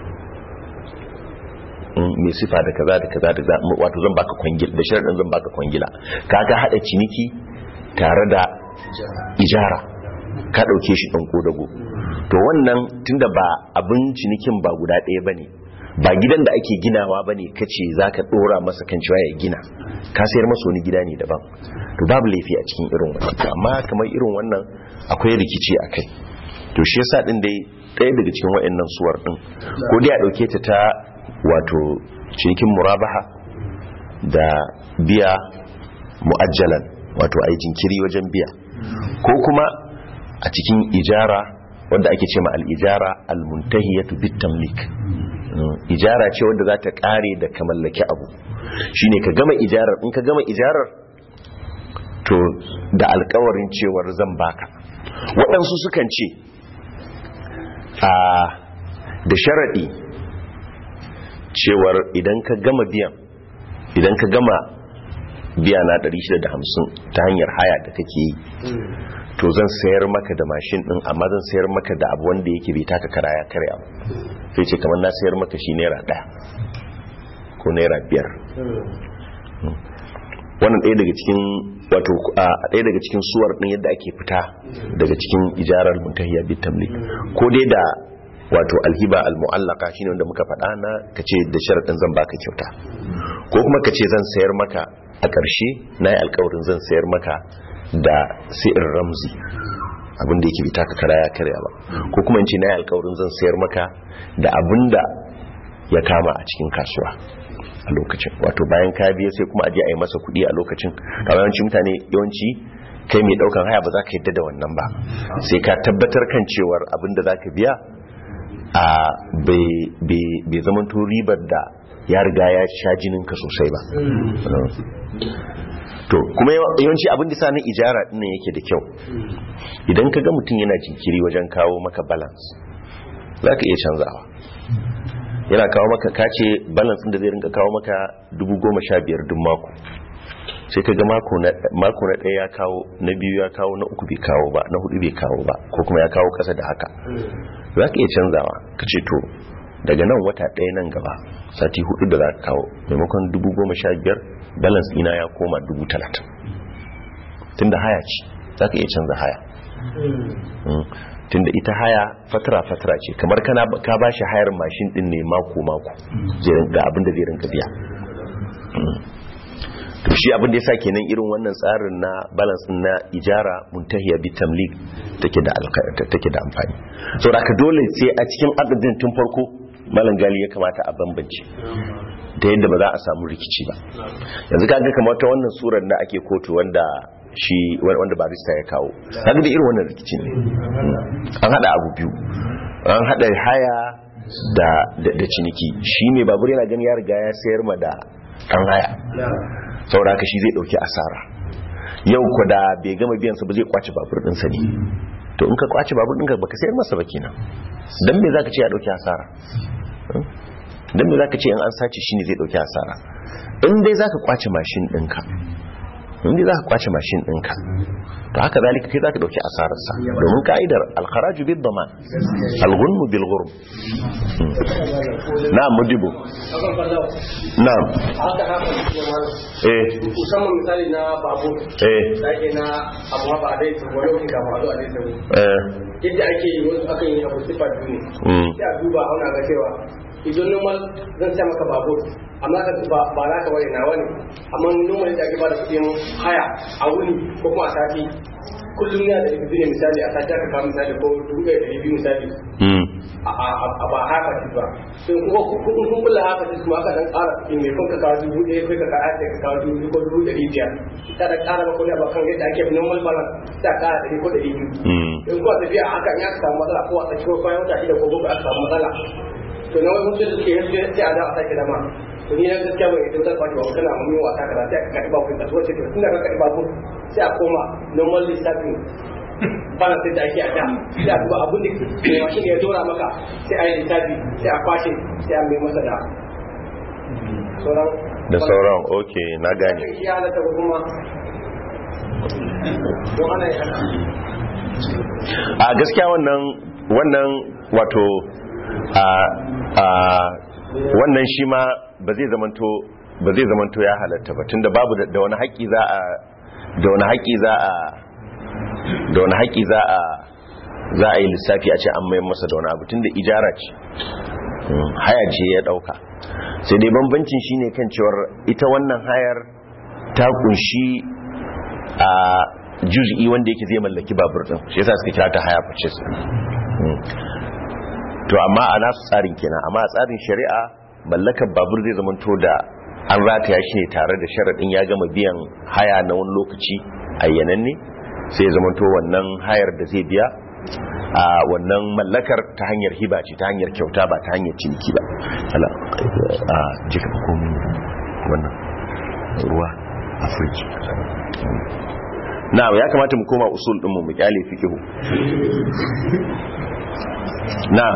mai sifa da kaza da kaza da wato zan baka kwangila da sharaɗin zan baka kwangila ka ga haɗa ciniki tare da ijara ka ɗauke shi ɗan dago to wannan tunda ba abin cinikin ba guda ɗaya ba ne ba gidan da ake ginawa ba ne kace za ka ɗora masa kan cewa ya gina ka sayar masa wani gida ne daban to babu laifi a cikin irin wannan amma kamar irin wannan akwai rikici a kai to shi yasa ɗin dai ɗaya daga cikin waɗannan suwar ɗin ko dai a ɗauke ta ta wato cinikin murabaha da biya mu'ajjalan wato ai jinkiri wajen biya ko kuma a cikin ijara wanda ake ce ma al-ijara al-muntahiyatu bit-tamlik ijara ce wanda za ta kare da ka mallaki abu shine ka gama ijarar in ka gama ijarar to da alkawarin cewar zan baka waɗansu sukan ce a da sharaɗi cewar idan ka gama biyan idan ka gama biya na 650 ta hanyar haya da kake yi to zan sayar maka da mashin din amma zan sayar maka da abu wanda yake bai taka kara ya karya ba sai ce kamar na sayar maka shi naira ɗaya ko naira biyar wannan ɗaya daga cikin wato a ɗaya daga cikin suwar ɗin yadda ake fita daga cikin ijarar muntahiya bit tamlik ko dai da wato alhiba almu'allaka shine wanda muka faɗa na kace da sharadin zan baka kyauta ko kuma kace zan sayar maka a ƙarshe na yi alkawarin zan sayar maka da si'ir ramzi abinda yake bita ka kara ya karya ba ko kuma in ce na yi alkawarin zan sayar maka da abinda ya kama a cikin kasuwa a lokacin wato bayan ka biya sai kuma aje a yi masa kuɗi a lokacin kamar yawanci mutane yawanci kai mai ɗaukan haya ba za ka yadda da wannan ba sai ka tabbatar kan cewar abinda za ka biya a bai zamanto ribar da ya riga ya sha jininka sosai ba to kuma yawanci abin da sanin ijara dinnan yake da kyau idan ka ga mutum yana jinkiri wajen kawo maka balance za ka iya canzawa yana kawo maka kace balance da zai rinka kawo maka dubu goma sha biyar duk mako sai ka ga mako na ɗaya ya kawo na biyu ya kawo na uku bai kawo ba na hudu bai kawo ba ko kuma ya kawo ƙasa da haka za ka iya canzawa ka ce to daga nan wata ɗaya nan gaba sati hudu da za ka kawo maimakon dubu goma sha biyar balance ina ya koma dubu talatin tun da haya ce za ka iya canza haya tun da ita haya fatara-fatara ce kamar ka ba shi hayar mashin din ne mako-mako ga abin da zai rinka biya to shi abin da ya sa kenan irin wannan tsarin na balance na ijara muntahiya bi tamlik take da take da amfani saboda ka dole sai a cikin adadin tun farko malam gali ya kamata a bambance ta yadda ba za a samu rikici ba yanzu kaga kamar ta wannan surar da ake kotu wanda shi wanda barista ya kawo kaga da irin wannan rikici ne an hada abu biyu an hada haya da da ciniki shi ne babur yana gani ya riga ya sayar ma da kan haya saboda haka shi zai dauki asara yau ko da bai gama biyan sa ba zai kwace babur din sa ne to in ka kwace babur din ka baka sayar masa ba kenan dan me zaka ce ya dauki asara dan me zaka ce in an sace shi ne zai dauki asara in dai zaka kwace mashin ɗinka in dai zaka kwace mashin ɗinka to haka zalika kai zaka dauki asarar sa domin ka'idar al-kharaju bid daman al-ghunmu bil ghurm na'am mudibo na'am haka haka eh musamman misali na babu eh da ake na abu ba a dai wani wani kama a zo a dai eh yadda ake yi wasu akan yi abu sifa biyu Mm. ne sai a duba auna ga cewa idan normal zan sa maka babur amma ka ba ba za ka wani nawa ne amma normal da ake ba da kuɗin haya a wuni ko kuma a sati kullum ya da ɗari ne misali a sati aka kawo misali ko dubu ɗaya da biyu misali mm a a- a ba haka ci ba sai kuma kun kun kula haka ci kuma aka dan ƙara kuɗi mai kun ka kawo dubu ɗaya kai ka kawo ka kawo dubu biyu ko dubu ɗari biyar ta da ƙara ba kuɗi ba kan yadda ake normal balance ta ƙara ɗari ko ɗari biyu mm in kuwa tafiya a haka in aka samu matsala ko a tsaki ko bayan wata shida ko bakwai aka samu matsala to na wani mutum da suke yanzu sai a za a sake dama to ni na gaskiya ban ita wutar kwaci ba kana mun yi wasa kaza sai aka karɓi babu da wace to tun da ka karɓi babu sai a koma normal lissafin bana sai da ake a da sai a duba abin da mai mashin ya dora maka sai a yi lissafi sai a kwashe sai a mai masa da sauran da sauran okay na gane ya halatta ko kuma don ana yi haka a gaskiya wannan wannan wato a a wannan shi ma ba zai zamanto ba zai zamanto ya halatta ba tunda babu da- da wani haƙƙi za a da wani haƙi za a da wani haƙi za a za a yi lissafi a ce an mayan masa da wani abu tun da ijara ce haya ce ya ɗauka sai dai bambancin shine kan cewar ita wannan hayar ta kunshi a juz'i wanda yake zai mallaki babur din shi yasa suka kira ta haya purchase to amma a nasu tsarin kenan amma a tsarin shari'a mallakar babur zai zamanto da an rataya shi tare da sharaɗin ya gama biyan haya na wani lokaci ayyananne sai ya zamanto wannan hayar da zai biya a wannan mallakar ta hanyar hiba ce ta hanyar kyauta ba ta hanyar ciniki ba ala a jika fa komi wannan ruwa a fridge na ya kamata mu koma usul ɗinmu mu kyale fikihu na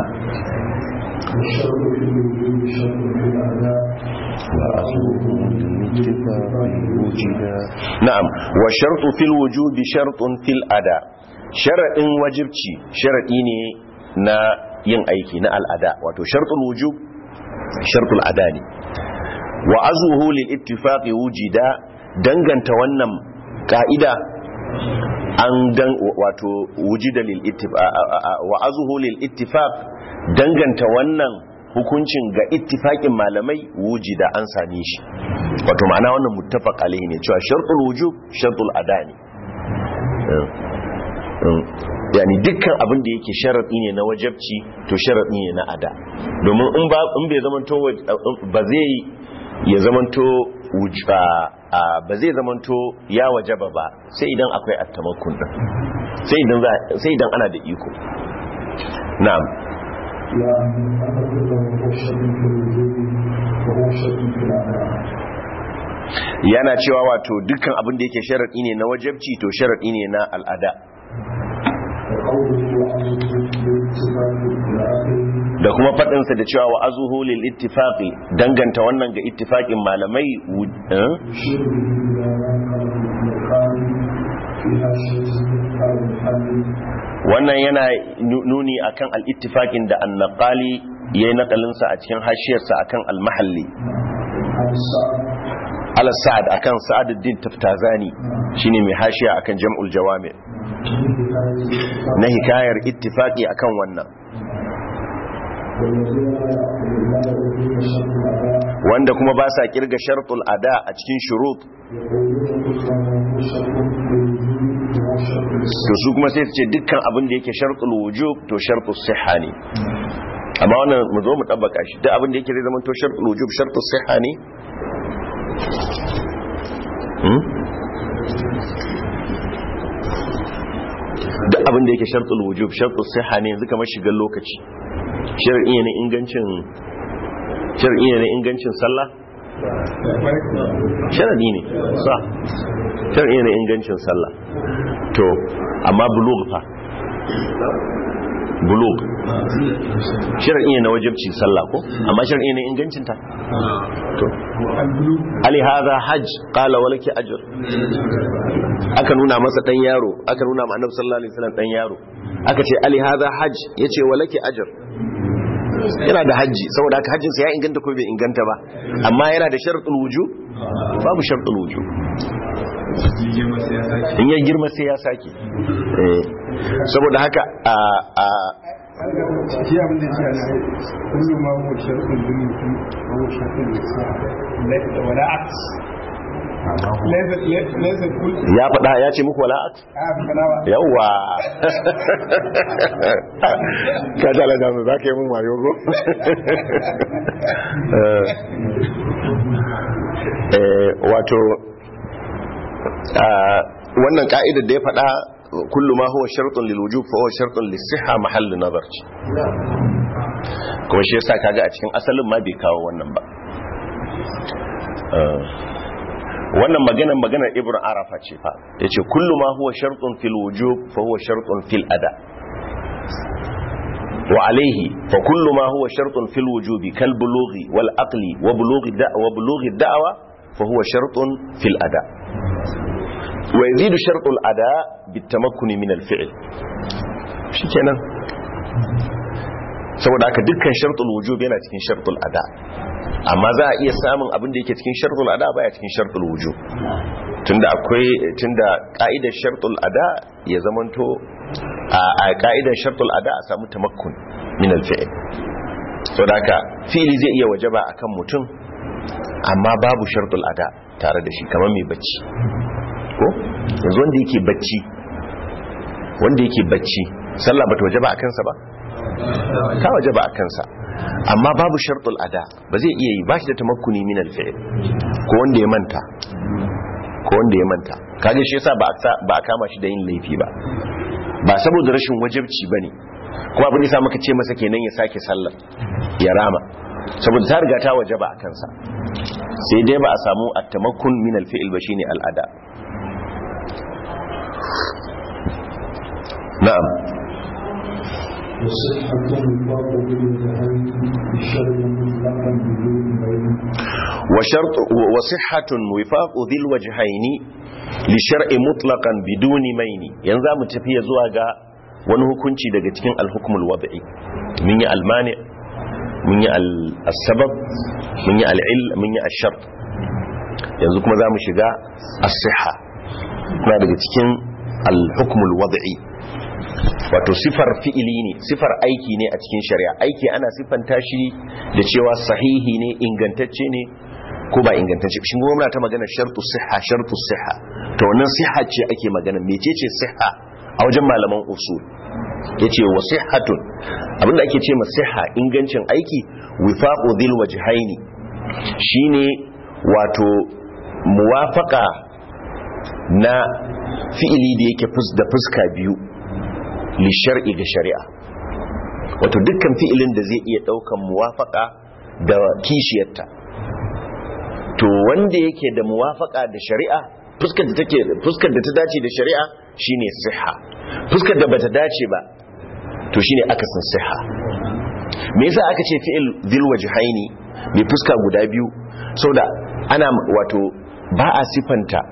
na'am wa shartu fil wujubi shartun fil ada sharadin wajibci sharadi ne na yin aiki na al'ada wato shartul wujub shartul ada ne wa azuhu lil ittifaqi wujida danganta wannan ka'ida an dan wato wujida lil ittifaq wa azuhu lil ittifaq danganta wannan hukuncin ga ittifaqin malamai wujida an same shi wato ma'ana wannan muttafaq alaihi ne cewa shartul wujub shartul ada ne yani dukkan abin da yake sharadi ne na wajabci to sharadi ne na ada domin in ba in bai zamanto ba zai ya zamanto ba zai zamanto ya wajaba ba sai idan akwai attamakun din sai idan sai idan ana da iko na'am yana cewa wato dukkan abin da yake sharaɗi ne na wajabci to sharaɗi ne na al'ada da kuma faɗinsa da cewa wa azuhu lil ittifaqi danganta wannan ga ittifaqin malamai wannan yana nuni akan al-ittifaqin da an-naqali yayi naqalinsa a cikin hashiyarsa akan al-mahalli ala sa'ad akan sa'aduddin taftazani shine mai hashiya akan jam'ul jawami na hikayar ittifaqi akan wannan wanda kuma ba sa kirga shartul ada a cikin shurut to su kuma sai su ce dukkan abin da yake shartul wujub to shartul sihha ne amma wannan mu zo mu tabbaka shi duk abin da yake zai zama to shartul wujub shartul sihha ne duk abin da yake shartul wujub shartul sihha ne yanzu kamar shigar lokaci shar'i ne ingancin shar'i ne ingancin sallah sharadi ne sa shar'i ne ingancin sallah to amma bulugh fa bulugh shar'i ne na wajibci sallah ko amma shar'i ne ingancin ta to ali hadha hajj qala walaki ajr aka nuna masa dan yaro aka nuna ma annabi sallallahu alaihi wasallam dan yaro aka ce ali hadha hajj yace walaki ajr yana da hajji saboda haka hajjin sa ya inganta ko bai inganta ba amma yana da shartul wujub babu shartul wujub in ya girma sai ya sake saboda haka a a shi abin da ya ce kullum ma huwa shartul dunuki wa huwa shartul lisan wala aks ya faɗa ya ce muku wala'at? yawwa ka tala da mu za ka yi mun wayo go? wato wannan ka'idar da ya faɗa kullu ma huwa shartun lil wujub fa huwa shartun lis sihha mahallu nazar ce kuma shi yasa kaga a cikin asalin ma bai kawo wannan ba wannan maganar maganar ibn arafa ce fa yace kullu ma huwa shartun fil wujub fa huwa shartun fil ada wa alayhi fa kullu ma huwa shartun fil wujubi kal bulughi wal aqli wa bulughi da'wa wa bulughi da'wa fa huwa shartun fil ada wa yazidu shartul ada bit tamakkuni min al fi'l shikenan saboda haka dukkan shartul wujub yana cikin shartul ada amma za a iya samun abin da yake cikin shartul ada baya cikin shartul wujub tunda akwai tunda ka'idar shartul ada ya zamanto a ka'idar shartul ada a samu tamakkun min al-fi'l so da haka fi'li zai iya wajaba akan mutum amma babu shartul ada tare da shi kamar mai bacci ko yanzu wanda yake bacci wanda yake bacci sallah bata wajaba a kansa ba ta wajaba a kansa amma babu shartul ada ba zai iya yi ba shi da tamakkuni min al-fi'l ko wanda ya manta ko wanda ya manta kage shi yasa ba a kama shi da yin laifi ba ba saboda rashin wajibci bane kuma abin da muka ce masa kenan ya sake sallar ya rama saboda ta riga ta wajaba a kansa sai dai ba a samu at-tamakkun min al-fi'l ba shine al-ada na'am وشرط وصحة وفاق ذي الوجهين لشرع مطلقا بدون مين ينزا متفي zuwa ga wani hukunci daga cikin al-hukmul wad'i mun yi al-mani mun yi al-sabab mun yi al-ill mun yi ash-shart yanzu kuma zamu shiga as-sihha kuma daga cikin al-hukmul wad'i wato sifar fi'ili ne sifar aiki ne a cikin shari'a aiki ana siffanta shi da cewa sahihi ne ingantacce ne ko ba ingantacce shi goma ta magana shartu siha shartu siha to wannan siha ce ake magana mecece siha a wajen malaman usul yace wa sihhatun abinda ake ce ma siha ingancin aiki wifaqu dhil wajhaini shine wato muwafaqa na fi'ili da yake da fuska biyu lishar'i ga shari'a wato dukkan fi'ilin da zai iya daukan muwafaka da kishiyarta to wanda yake da muwafaka da shari'a fuskar da take fuskar da ta dace da shari'a shine siha fuskar da bata dace ba to shine akasin siha me yasa aka ce fi'il dhil wajhaini mai fuska guda biyu saboda ana wato ba a sifanta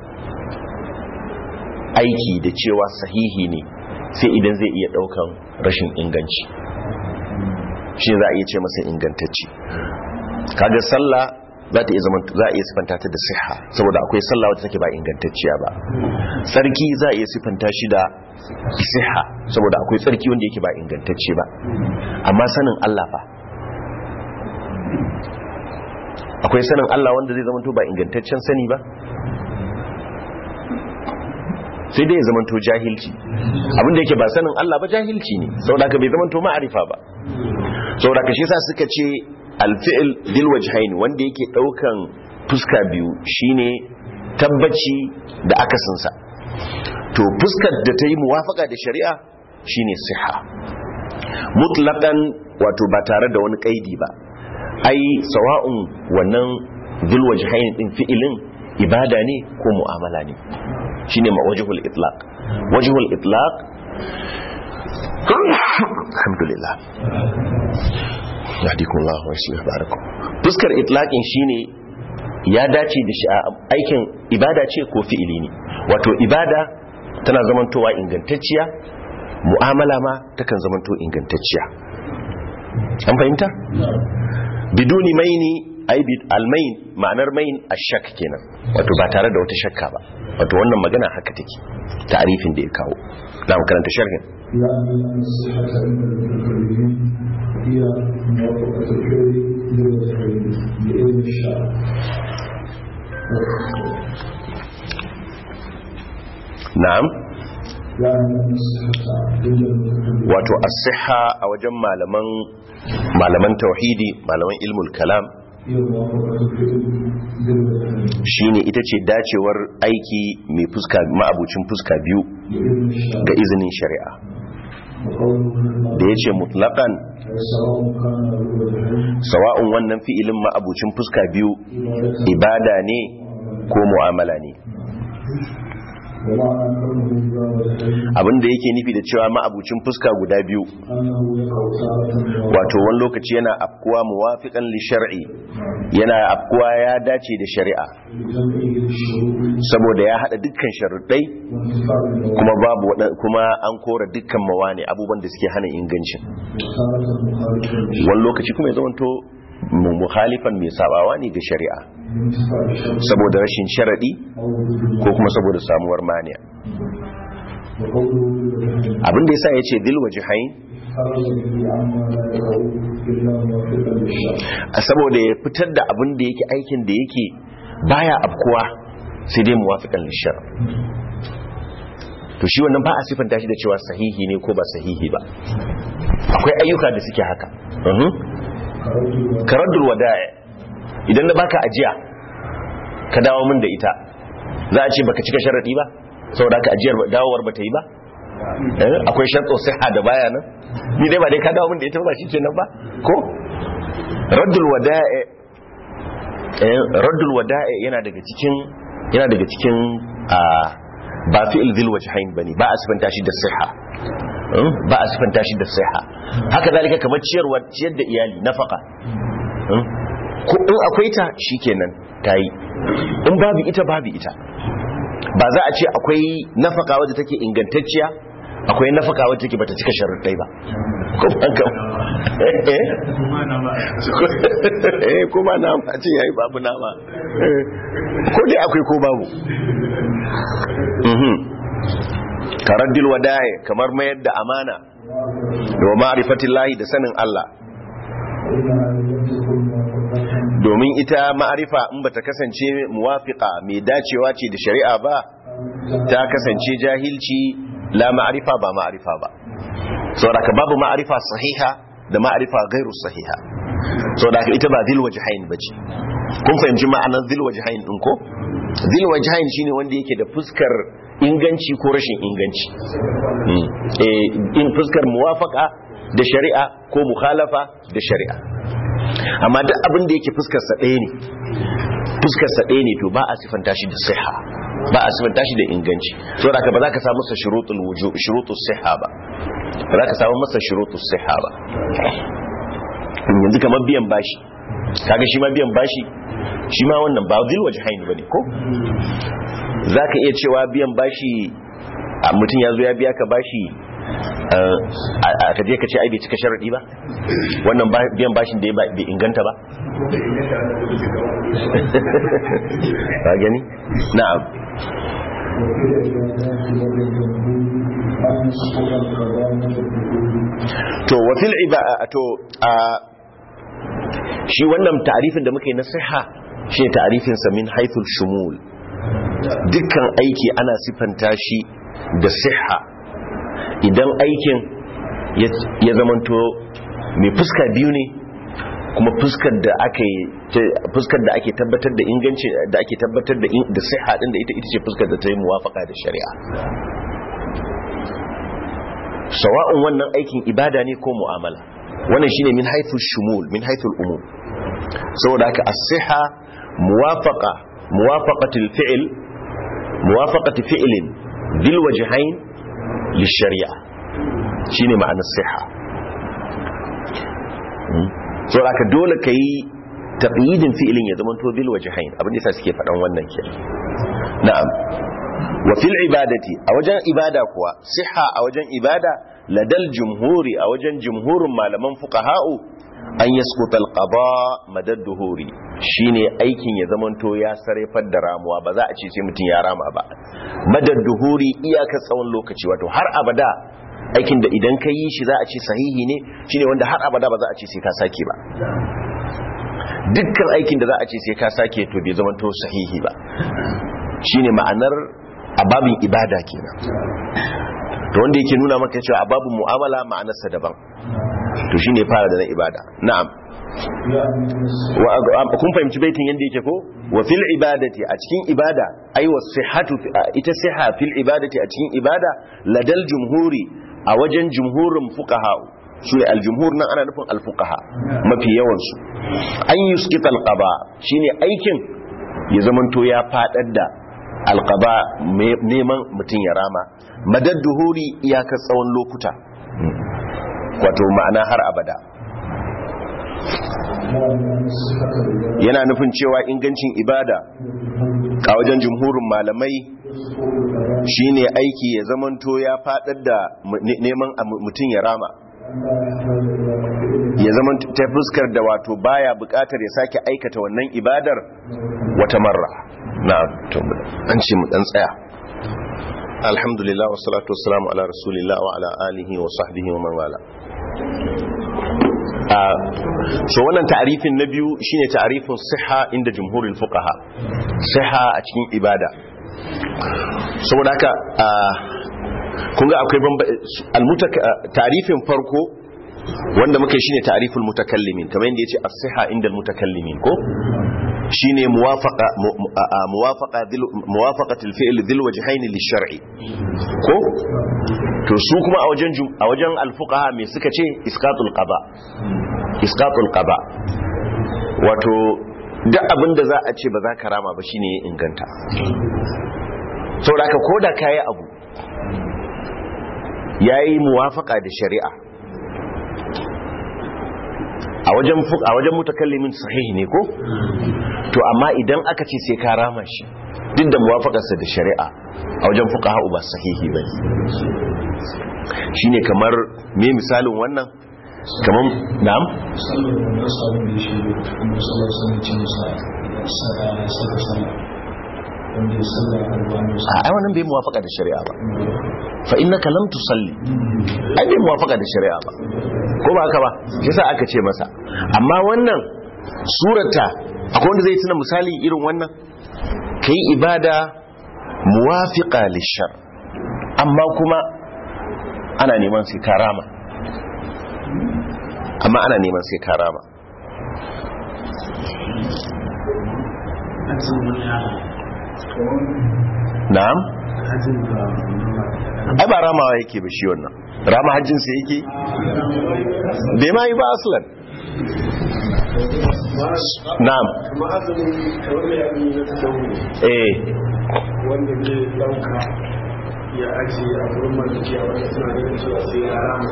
aiki da cewa sahihi ne sai idan zai iya daukan rashin inganci shi za a iya ce masa ingantacci kaga sallah za ta iya zama za a iya sifanta ta da siha saboda akwai sallah wacce take ba ingantacciya ba sarki za a iya sifanta shi da siha saboda akwai sarki wanda yake ba ingantacce ba amma sanin Allah fa akwai sanin Allah wanda zai zama to ba ingantaccen sani ba sai dai ya zamanto jahilci abinda yake ba sanin Allah ba jahilci ne saboda ka bai zamanto ma'arifa ba saboda ka shi sa suka ce alfi'il dil wajhain wanda yake daukan fuska biyu shine tabbaci da akasinsa to fuskar da ta yi muwafaka da shari'a shine siha mutlaqan wato ba tare da wani kaidi ba ai sawa'un wannan dil wajhain din fi'ilin ibada ne ko mu'amala ne shine ma wajhul itlaq wajhul itlaq alhamdulillah yahdikumullah wa yuslih barakum fuskar itlaqin shine ya dace da shi aikin ibada ce ko fi'ili ne wato ibada tana zamantowa ingantacciya mu'amala ma takan zamanto ingantacciya an fahimta biduni maini ai almain ma'anar main ashak kenan wato ba tare da wata shakka ba wato wannan magana haka take ta'arifin da ya kawo na mu karanta sharhin هي موافقة الفعل للوجهين بإذن الشرع na'am يعني أن الصحة عند المتكلم wato as-sihha a wajen malaman malaman tauhidi malaman ilmul kalam هي موافقة الفعل للوجهين shine ita ce dacewar aiki mai fuska ma'abucin fuska biyu بإذن الشرع ga izinin shari'a وقوله da ya ce mutlaqan سواء كان للوجهين sawa'un wannan fi'ilin ma'abucin fuska biyu عبادة ibada ne ko mu'amala ne ومعنى كونه ذا وجهين abinda yake nufi da cewa ma'abucin fuska guda biyu أنه يقع تارة wato wani lokaci yana afkuwa muwafiqan li shar'i yana afkuwa ya dace da shari'a بجمعه للشروط saboda ya hada dukkan sharuɗai وانتفاع المواد kuma babu wada- kuma an kora dukkan mawani abubuwan da suke hana ingancin وتارة مخالفة للشرع wani lokaci kuma ya zamanto mukhalifan mai sabawa ne ga shari'a saboda rashin sharadi ko kuma saboda samuwar maniya abinda yasa yace dil wajhain a saboda ya fitar da abin da yake aikin da yake baya afkuwa sai dai muwafiqan lishar to shi wannan ba a sifanta shi da cewa sahihi ne ko ba sahihi ba akwai ayyuka da suke haka karaddul wada'i idan na baka ajiya ka dawo min da ita za a ce baka cika sharadi ba saboda ka ajiyar dawowar ba ta yi ba akwai sharto siha da baya nan ni dai ba dai ka dawo min da ita ba shi kenan ba ko raddul wada'i raddul wada'i yana daga cikin yana daga cikin ba fi'il dhil wajhain bane ba a sifanta shi da siha ba a sifanta shi da siha haka zalika kamar ciyarwa ciyar da iyali nafaka ko in akwai ta shikenan tayi in babu ita babu ita ba za a ce akwai nafaka wadda take ingantacciya akwai nafaka wadda take bata cika sharuɗai ba eh kuma nama ce yayi babu nama ko dai akwai ko babu karaddil wada'i kamar mayar da amana da ma'rifatillahi da sanin Allah domin ita ma'arifa in bata kasance muwafiqa mai dacewa ce da shari'a ba ta kasance jahilci la ma'arifa ba ma'arifa ba saboda ka babu ma'arifa sahiha da ma'arifa gairu sahiha saboda ka ita ba zil wajhain bace kun fahimci ma'anar zil wajhain din ko zil wajhain shine wanda yake da fuskar inganci ko rashin inganci in fuskar muwafaka da shari'a ko mukhalafa da shari'a amma duk abin da yake fuskar sa ɗaya ne fuskar sa ɗaya ne to ba a sifanta shi da siha ba a sifanta shi da inganci so da ba za ka samu masa shurutul wujub shurutus siha ba ba za ka samu masa shurutus siha ba yanzu kamar biyan bashi kaga shi ma biyan bashi shi ma wannan ba zil wajhain bane ko zaka iya cewa biyan bashi mutum ya zo ya biya ka bashi a kaje ka ce ai bai cika sharadi ba wannan biyan bashin da ya bai inganta ba ba gani na'am to wa fil ibada to a shi wannan ta'arifin da muka yi na siha shi ne ta'arifin sa min haythul shumul dukkan aiki ana sifanta shi da siha idan aikin ya zamanto mai fuska biyu ne kuma fuskar da ake fuskar da ake tabbatar da inganci da ake tabbatar da da siha din da ita ita ce fuskar da ta yi muwafaka da shari'a sawa'un wannan aikin ibada ne ko mu'amala wannan shine min haythul shumul min haythul umum saboda haka as-siha muwafaqa muwafaqatul fi'l muwafaqati fi'lin bil wajhain lishari'a shine ma'anar siha so aka dole kai taqyidin fi'lin ya zama to bil wajhain abin da suke faɗan wannan ke na'am wa fil ibadati a wajen ibada kuwa siha a wajen ibada ladal jumhuri a wajen jumhurin malaman fuqaha'u an yasquta al-qada madad duhuri shine aikin ya zamanto ya sarrafar da ramuwa ba za a ce sai mutum ya rama ba madad duhuri iyakar tsawon lokaci wato har abada aikin da idan ka yi shi za a ce sahihi ne shine wanda har abada ba za a ce sai ka sake ba dukkan aikin da za a ce sai ka sake to bai zamanto sahihi ba shine ma'anar ababin ibada kenan to wanda yake nuna maka cewa ababin mu'amala ma'anarsa daban to shine fara da na ibada na'am kun fahimci baitin yadda yake ko wa fil ibadati a cikin ibada ai wa sihhatu ita siha fil ibadati a cikin ibada ladal jumhuri a wajen jumhurin fuqaha su ne aljumhur nan ana nufin alfuqaha mafi yawan su an yuskita alqaba shine aikin ya zamanto ya fadar da alqaba neman mutun ya rama madad duhuri iyakar tsawon lokuta wato ma'ana har abada yana nufin cewa ingancin ibada a wajen jumhurin malamai shine aiki ya zamanto ya fadar da neman mutum ya rama ya zama ta fuskar da wato baya bukatar ya sake aikata wannan ibadar wata marra na an ce mu dan tsaya alhamdulillah wassalatu wassalamu ala rasulillah wa ala alihi wa sahbihi wa man wala so wannan ta'arifin na biyu shine ta'arifin siha inda jumhurul fuqaha siha a cikin ibada saboda haka kun ga akwai ta'arifin farko wanda muka shine ta'ariful mutakallimin kamar yadda yace as-siha inda mutakallimin ko shine muwafaqa muwafaqa muwafaqatul fi'l dhil wajhayn lish-shar'i ko to su kuma a wajen a wajen al-fuqaha me suka ce isqatul qada isqatul qada wato duk abin da za a ce ba za ka rama ba shine ya inganta saboda ka koda kayi abu yayi muwafaqa da shari'a a wajen a wajen mutakallimin sahihi ne ko to amma idan aka ce sai ka rama shi duk da muwafakarsa da shari'a a wajen fuqaha ba sahihi bane shine kamar me misalin wannan kamar na'am a wannan bai muwafaka da shari'a ba fa innaka lam tusalli ai bai muwafaka da shari'a ba ko ba haka ba yasa aka ce masa amma wannan surata akwai wanda zai tuna misali irin wannan kai ibada muwafiqa lishar amma kuma ana neman sai karama amma ana neman sai karama na'am ai ba ramawa yake ba shi wannan rama hajjinsa yake bai ma yi ba aslan na'am eh wanda zai dauka ya ajiye a gurin maliki a wanda suna ganin cewa sai ya rama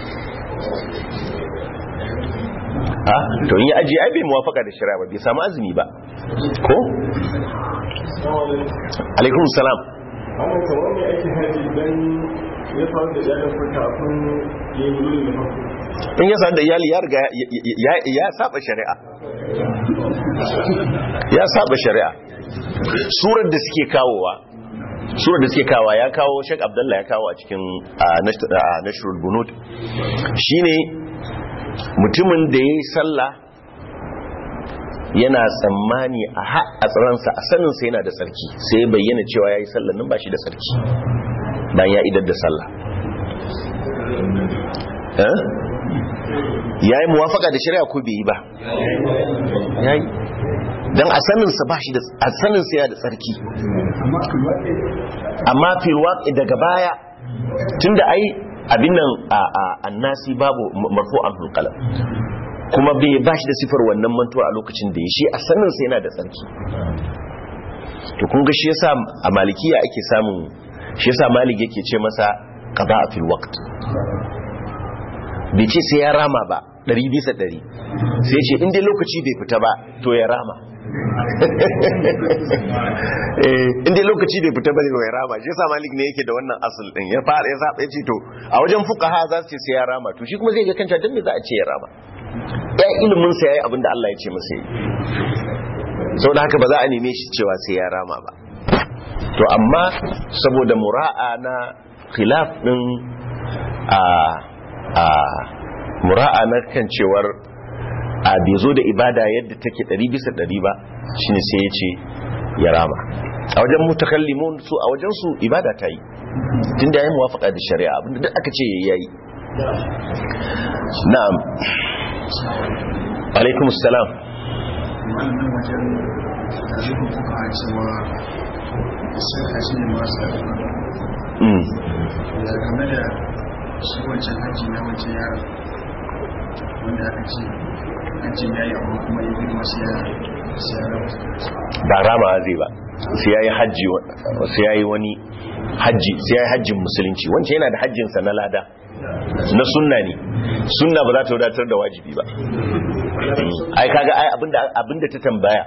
a to in ya ajiye ai bai muwafaka da shari'a ba bai samu azumi ba ko alaikum salam amma kamar mai aikin haji don ya faru da ya dafa kafin ya yi wuri da farko in ya sadu da iyali ya riga ya saba shari'a ya saba shari'a surar da suke kawowa surar da suke kawowa ya kawo shek abdullah ya kawo a cikin nashrul bunud shine mutumin da ya yi sallah yana tsammani a tsaransa a saninsa yana da tsarki sai ya bayyana cewa ya yi sallah nan ba shi da tsarki bayan ya idar da sallah ya yi muwafaka da shari'a ko bai yi ba ya yi don a saninsa ba shi da a saninsa ya da tsarki amma filwaƙi daga baya tun da ai abin nan a annasi babu marfo an hulƙalam kuma bai ba shi da sifar wannan mantuwa a lokacin da ya shi a saninsa yana da tsarki to kun ga shi yasa a malikiya ake samun shi yasa malik yake ce masa qada fil waqt bai ce sai ya rama ba ɗari bisa ɗari sai ce inda lokaci bai fita ba to ya rama inda lokaci bai fita ba ne ya rama shi yasa malik ne yake da wannan asul din ya fara ya saba ya ce to a wajen fuqaha za su ce sai ya rama to shi kuma zai ga kanta dan me za a ce ya rama ya ilimin sa yayi abinda Allah ya ce masa yi saboda haka ba za a neme shi cewa sai ya rama ba to amma saboda mura'a na khilaf din a a mura'a na kan cewar a bai zo da ibada yadda take ɗari bisa ɗari ba shine sai ya ce ya rama a wajen mutakallimun su a wajen su ibada ta yi tun da ya yi muwafaka da shari'a abinda duk aka ce ya yi na'am alaikum salam wannan wajen jihun kuka cewa sai a shi ne masu da game da shi wancan hajji na wancan yaron wanda aka ce hajji ya yi amma kuma ya girma shi ya ba rama zai ba sai ya yi hajji sai ya yi wani hajji sai ya yi hajjin musulunci wancan yana da hajjinsa na lada na sunna ne sunna ba za ta wadatar da wajibi ba ai kaga ai abinda ta tambaya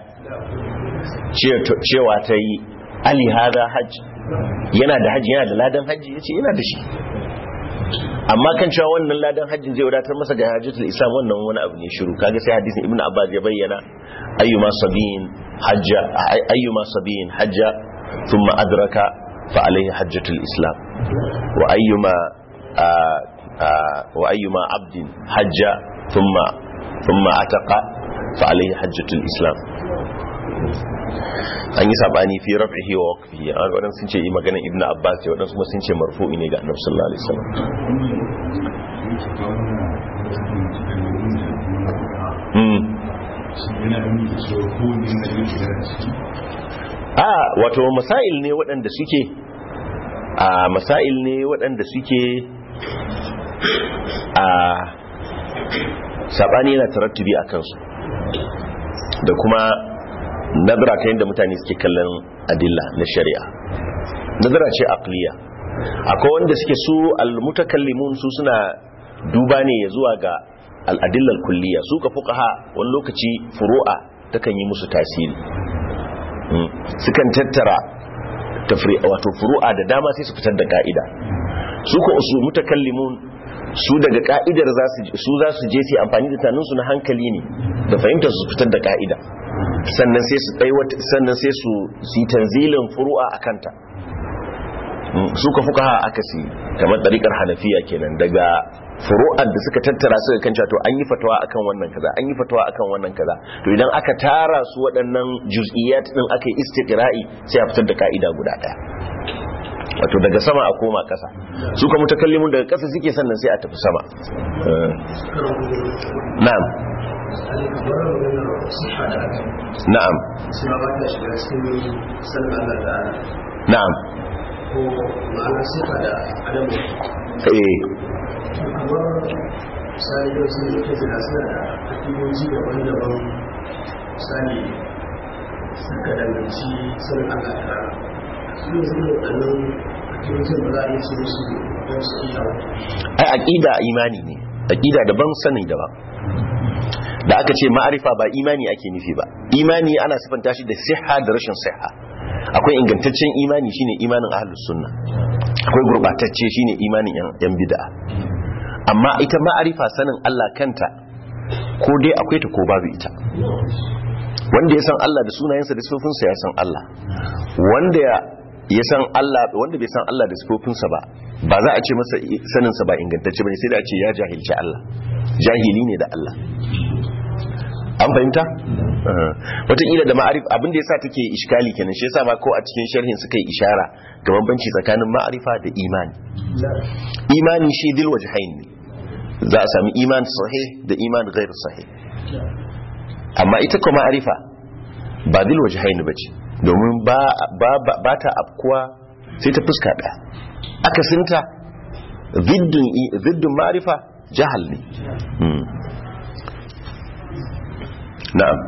cewa ta yi ali hada hajji yana da hajji yana da ladan hajji ya ce yana da shi amma kan cewa wannan ladan hajjin zai wadatar masa ga hajjatul islam wannan wani abu ne shiru kaga sai hadisin ibnu abbas ya bayyana ayyuma sabiyin hajja ayyuma sabiyin hajja thumma adraka fa alayhi hajjatul islam wa ayyuma wa ayyuma abdin hajja thumma thumma ataqa fa alayhi hajjatul islam an yi sabani fi raf'ihi wa waqfihi an wadan sun ce yi maganar ibnu abbas ya wadan kuma sun ce marfu'i ne ga annabi sallallahu alaihi wasallam a wato masail ne waɗanda suke a masail ne waɗanda suke a sabani yana tarattubi a kansu da kuma nazara ta yadda mutane suke kallon adilla na shari'a nazara ce aqliya akwai wanda suke su almutakallimun su suna duba ne ya zuwa ga al'adillar kulliya su ka fuqaha wani lokaci furu'a takan yi musu tasiri sukan tattara wato furu'a da dama sai su fitar da ka'ida su ko su mutakallimun su daga ka'idar su za su je su amfani da taninsu na hankali ne da fahimtar su fitar da ka'ida sannan sai su aiwata sannan sai su si tanzilin furu'a a kanta su ka fuka aka si kamar ɗariƙar hanafiya kenan daga furu'ar da suka tattara suka kan to an yi fatawa akan wannan kaza an yi fatawa akan wannan kaza to idan aka tara su waɗannan juz'iyat din aka yi istiqra'i sai a fitar da ka'ida guda ɗaya wato daga sama a koma ƙasa su ka mutakallimun daga ƙasa suke sannan sai a tafi sama na'am na'am na'am ko ma'ana sifa da adamu eh misali yau sun yi kai da suna da akidoji daban-daban misali suka danganci sanin Allah ta rana su ne sun yi waɗannan akidojin ba za a yi ce musu don su iya ai aqida imani ne aqida daban sani daban da aka ce ma'arifa ba imani ake nufi ba imani ana sifanta shi da siha da rashin siha akwai ingantaccen imani shine imanin ahlus sunna akwai gurbatacce shine imanin yan bid'a amma ita ma'arifa sanin Allah kanta ko dai akwai ta ko babu ita wanda ya san Allah da sunayensa da sifofinsa ya san Allah wanda ya san Allah wanda bai san Allah da sifofinsa ba ba za a ce masa saninsa ba ingantacce bane sai da a ce ya jahilci Allah jahili ne da Allah an fahimta wataƙila da ma'arif abin da ya sa take iskali kenan shi yasa ma ko a cikin sharhin suka yi ishara ga bambanci tsakanin ma'arifa da imani imani shi dil wajhain ne za a sami iman sahih da iman ghair sahih amma ita kuma ma'arifa ba dil wajhain bace domin ba ba ba ta afkuwa sai ta fuska ɗaya akasinta ziddin ziddin ma'arifa jahal ne na'am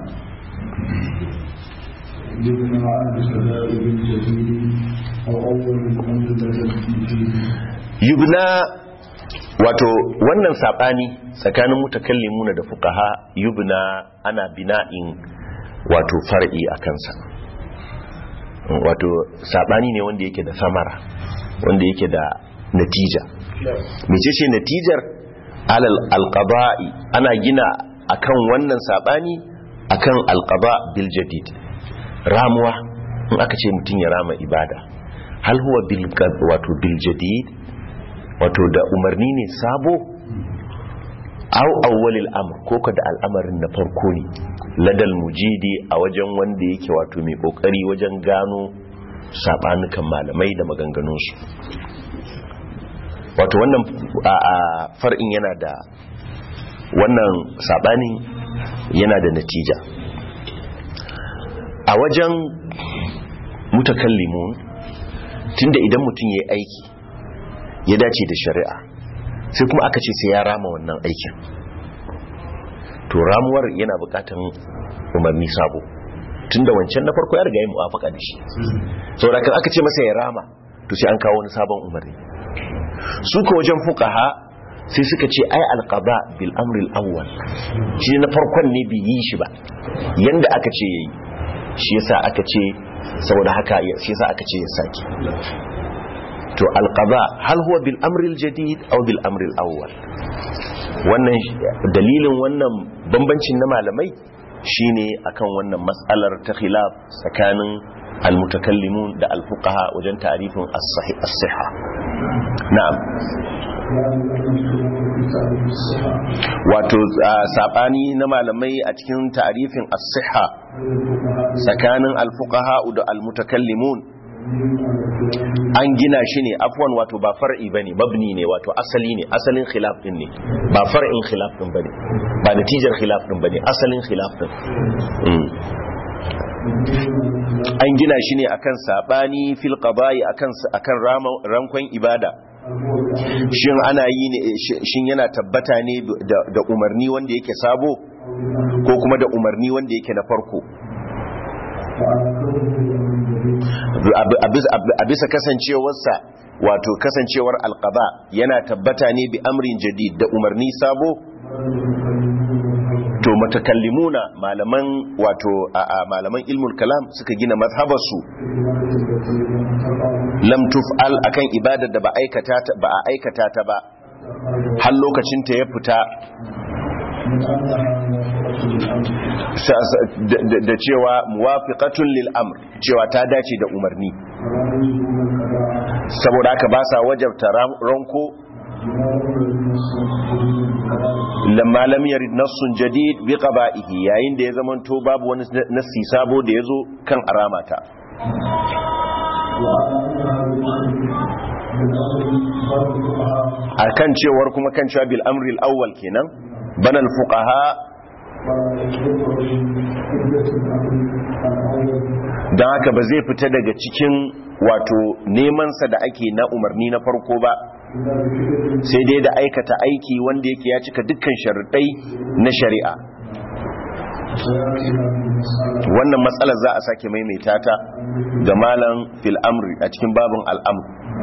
yubna wato wannan sabani tsakanin mutakallimuna da fuqaha yubna ana bina'in wato far'i a kansa wato sabani ne wanda yake da samara wanda yake da natija mece ce natijar alal alqaba'i ana gina akan wannan sabani akan alqaba bil jadid ramuwa in aka ce mutum ya rama ibada hal huwa bil wato bil jadid wato da umarni ne sabo au awwalil amr ko ka da al'amarin na farko ne ladal mujidi a wajen wanda yake wato mai kokari wajen gano sabanukan malamai da maganganunsu wato wannan a far'in yana da wannan sabanin yana da natija a wajen mutakallimun tunda idan mutum ya yi aiki ya dace da shari'a sai kuma aka ce sai ya rama wannan aikin to ramuwar yana bukatan umarni sabo tunda wancan na farko ya riga ya muwafaka da shi saboda kan aka ce masa ya rama to sai an kawo wani sabon umarni su ka wajen fuqaha sai suka ce ai alqada bil amri al-awwal shi na farkon ne bai yi shi ba yanda aka ce yayi shi yasa aka ce saboda haka shi yasa aka ce ya saki to alqada hal huwa bil amri al jadid aw bil amri al awwal wannan dalilin wannan bambancin na malamai shine akan wannan matsalar ta khilaf tsakanin almutakallimun da alfuqaha wajen ta'rifin as-sahih as-sihha na'am wato sabani na malamai a cikin ta'rifin as-sihha tsakanin alfuqaha da almutakallimun an gina shi ne afwan wato ba far'i bane mabni ne wato asali ne asalin khilaf din ne ba far'in khilaf din bane ba natijar khilaf din bane asalin khilaf din an gina shi ne akan sabani fil qada'i akan akan rankon ibada shin ana yi ne shin yana tabbata ne da umarni wanda yake sabo ko kuma da umarni wanda yake na farko a bisa kasancewarsa wato kasancewar alqaba yana tabbata ne bi amrin jadid da umarni sabo to matakallimuna malaman wato a malaman ilmul kalam suka gina mazhabarsu lam tuf'al akan ibadar da ba aikata ta ba a aikata ta ba har lokacin ta ya fita da cewa muwafiqatun lil amr cewa ta dace da umarni saboda haka ba sa wajabta ranko lamma lam yarid nassun jadid bi qaba'ihi yayin da ya zamanto babu wani nassi sabo da yazo kan aramata akan cewar kuma kan cewa bil amri al-awwal kenan banal fuqaha don haka ba zai fita daga cikin wato nemansa da ake na umarni na farko ba sai dai da aikata aiki wanda yake ya cika dukkan sharuɗai na shari'a wannan matsalar za a sake maimaita ta ga malam fil amri a cikin babin al'amr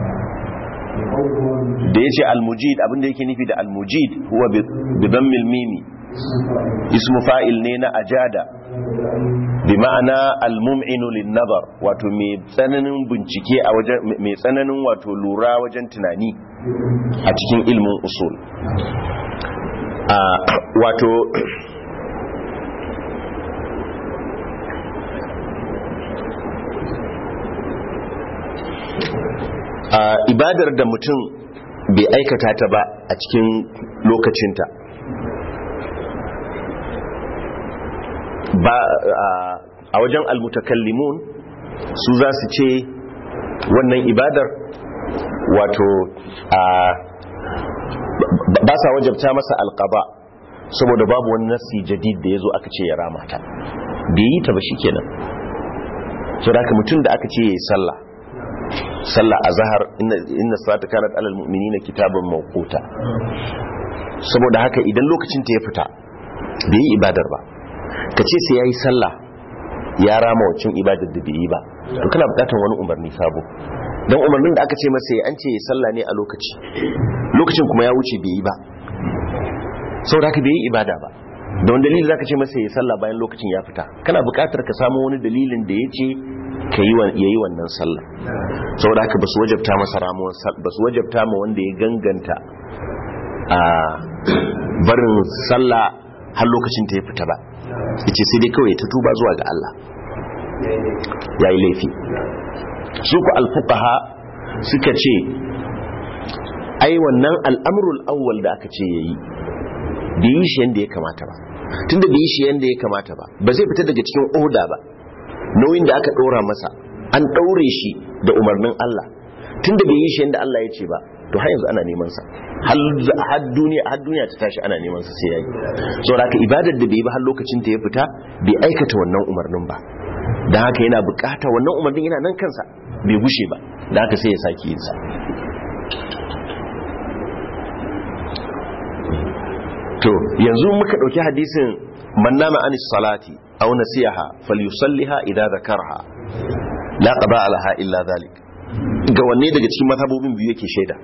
da ya ce almujid abinda yake nufi da almujid huwa bidan milmimi ismu fa'il ne na ajada bi ma'ana almum'inu lin nazar wato mai tsananin bincike a wajen mai tsananin wato lura wajen tunani a cikin ilmin usul wato ibadar da mutum bai aikata ta ba a cikin lokacinta ba a wajen almutakallimun su za su ce wannan ibadar wato ba sa wajabta masa alkaba saboda babu wani nasi jadid da ya zo aka ce ya rama ta bai yi ta ba shi kenan so da mutum da aka ce ya yi sallah sallah a zahar inna salata kanat alal mu'minina kitaban mawquta saboda haka idan lokacin ta ya fita bai yi ibadar ba ka ce sai yayi sallah ya rama wacin ibadar da bai yi ba to kana bukatar wani umarni sabo dan umarnin da aka ce masa an ce ya sallah ne a lokaci lokacin kuma ya wuce bai yi ba saboda haka bai yi ibada ba da wani dalili zaka ce masa ya sallah bayan lokacin ya fita kana bukatar ka samu wani dalilin da ya ce ka yi wannan sallah saboda haka ba su wajabta masa ramuwar ba su wajabta ma wanda ya ganganta a barin sallah har lokacin ta ya fita ba yace sai dai kawai ta tuba zuwa ga Allah ya yi laifi su ku alfuqaha suka ce ai wannan al'amrul awwal da aka ce yayi bai yi shi yanda ya kamata ba tunda bai yi shi yanda ya kamata ba ba zai fita daga cikin oda ba nauyin da aka ɗora masa an ɗaure shi da umarnin Allah tunda bai yi shi yadda Allah ya ce ba to har yanzu ana neman sa har duniya har duniya ta tashi ana neman sa sai yayi saboda haka ibadar da bai yi ba har lokacin ta ya fita bai aikata wannan umarnin ba dan haka yana bukata wannan umarnin yana nan kansa bai gushe ba dan haka sai ya sake yin sa to yanzu muka dauki hadisin man nama anis salati aw nasiha falyusalliha idza dhakarha la qada alaha illa dhalik ga wanne daga cikin mazhabobin biyu yake shaida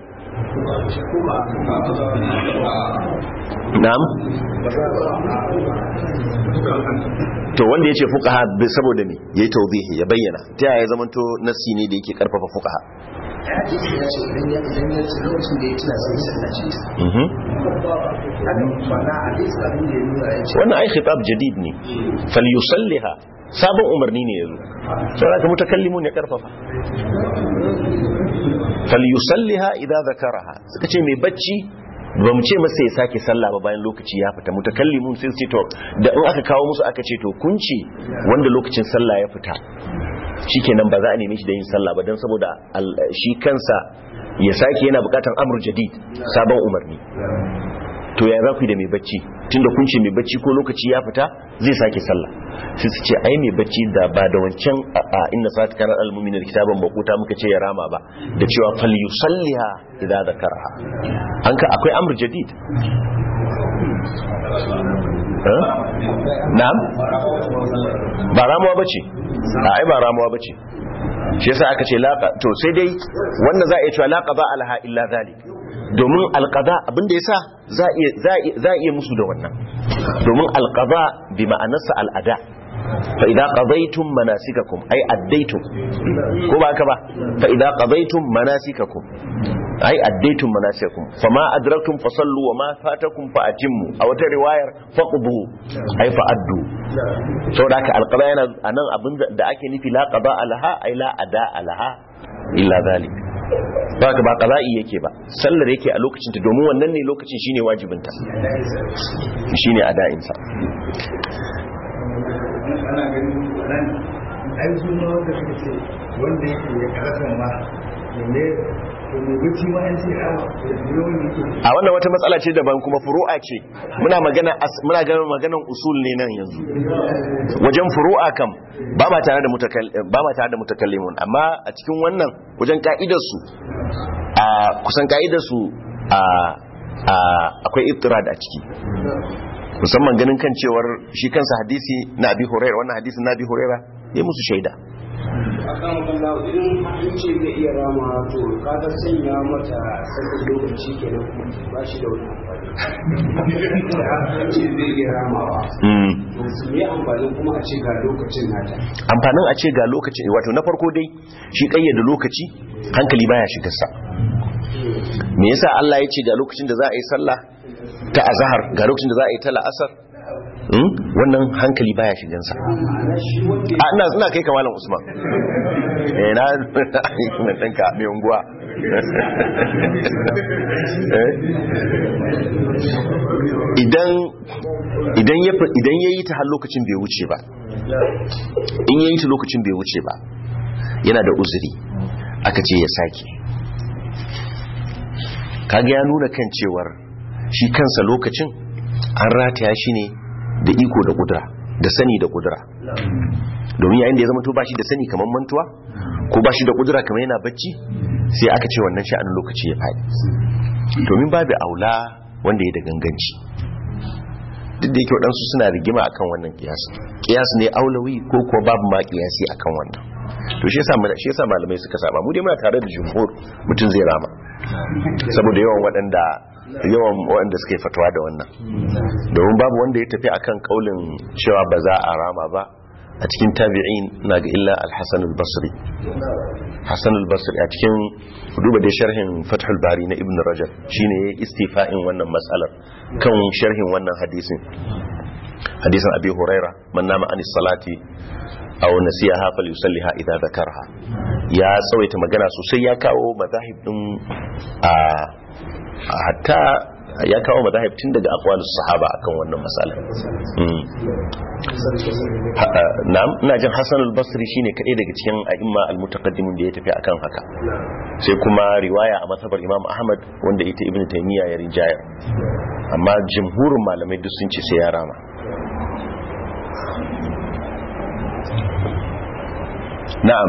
na'am to wanda yace fuqaha saboda me yayi tawbihi ya bayyana ta yaya zamanto nasi ne da yake karfafa fuqaha ya hadisi ya ce idan ya idan ya ce lokacin da ya tuna sai ya sallaci Mhm. haka ma'ana hadisi abin da ya nuna ya ce wannan ai khitab jadid ne falyusalliha sabon umarni ne yazo saboda ka mutakallimun ya karfafa falyusalliha idza zakaraha suka ce mai bacci ba mu ce masa ya sake sallah ba bayan lokaci ya fita mutakallimun sai su ce to da in aka kawo musu aka ce to kun ce wanda lokacin sallah ya fita shikenan ba za a neme shi da yin sallah ba don saboda al- shi kansa ya sake yana bukatan amur jadid sabon umarni to ya za ku yi da mai bacci tunda kun ce mai bacci ko lokaci ya fita zai sake sallah sai su ce ai mai bacci da ba da wancan a a inna sa'at kana al-mu'minin kitaban maquta muka ce ya rama ba da cewa fal yusalliha idza zakaraha an ka akwai amr jadid Eh? na'am ba ramuwa bace a ai ba ramuwa bace shi yasa aka ce laqa to sai dai wanda za a iya cewa laqa ba alha illa zalik domin alqada abinda yasa za a iya za a iya- za a iya musu da wannan domin alqada bi ma'anarsa al'ada fa idza qadaytum manasikakum ay addaytum ko ba haka ba fa idza qadaytum manasikakum ay addaytum manasikakum fama adraktum fasallu wa ma fatakum fa atimmu a wata riwayar faqdu ay fa addu saboda haka alqada yana anan abin da ake nufi la qada alaha ay la ada alaha illa zalik ba ka ba qada'i yake ba sallar yake a lokacin ta domin wannan ne lokacin shine wajibinta shine ada'insa ana ganin nan ai su ma wanda suka ce wanda yake ya karasa ma ne to me wuce ma an ce a yawan yake a wannan wata matsala ce daban kuma furu'a ce muna magana as- muna ganin maganan usul ne nan yanzu wajen furu'a kam ba ma tare da mutakal- ba ma tare da mutakallimun amma a cikin wannan wajen ka'idar su a kusan ka'idar su a a akwai iftirad a ciki musamman ganin kan cewar shi kansa hadisi na abi hurairah wannan hadisin na abi hurairah ya musu shaida akan kallahu idan an ce zai iya rama to kaga sanya mata sakin lokaci kenan ba shi da wani amfani da an ce zai iya ramawa Mm. to su me amfani kuma a ce ga lokacin nata amfanin a ce ga lokaci wato na farko dai shi kayyada lokaci hankali baya shigarsa me yasa Allah ya ce ga lokacin da za a yi sallah ta azhar ga lokacin da za a yi ta la'asar Hmm? wannan hankali baya shigansa a ina ina kai kamalan usman eh na na danka mai unguwa Eh? idan idan ya idan yayi ta har lokacin bai wuce ba in yayi ta lokacin bai wuce ba yana da uzuri aka ce ya sake kaga ya nuna kan cewar shi kansa lokacin an rataya shi ne da iko da kudura da sani da kudura domin yayin da ya zama to ba shi da sani kamar mantuwa ko ba shi da kudura kamar yana bacci sai aka ce wannan sha'anin lokaci ya faɗi domin babu aula wanda ya da ganganci duk da yake waɗansu suna rigima akan wannan kiyas kiyas ne aulawi ko kuwa babu ma kiyasi akan wannan to shi yasa shi yasa malamai suka saba mu dai muna tare da jumhur mutum zai rama saboda yawan waɗanda yawan waɗanda suka yi fatawa da wannan domin babu wanda ya tafi akan kaulin cewa ba za a rama ba a cikin tabi'in na ga illa al-hasan al-basri hasan al-basri a cikin duba da sharhin fathul bari na ibn rajab shine ya istifa'in wannan matsalar kan sharhin wannan hadisin hadisin abi huraira man nama anis salati aw nasiyaha falyusalliha idza dhakarha ya tsawaita magana sosai ya kawo mazahib din a hatta ya kawo mazahib tun daga aqwalus sahaba akan wannan masala na'am ina jin Hassan al-Basri shine kadai daga cikin a'imma al-mutaqaddimin da ya tafi akan haka sai kuma riwaya a masabar Imam Ahmad wanda ita Ibn Taymiyyah ya rinjaya amma jumhurin malamai duk sun ce sai ya rama na'am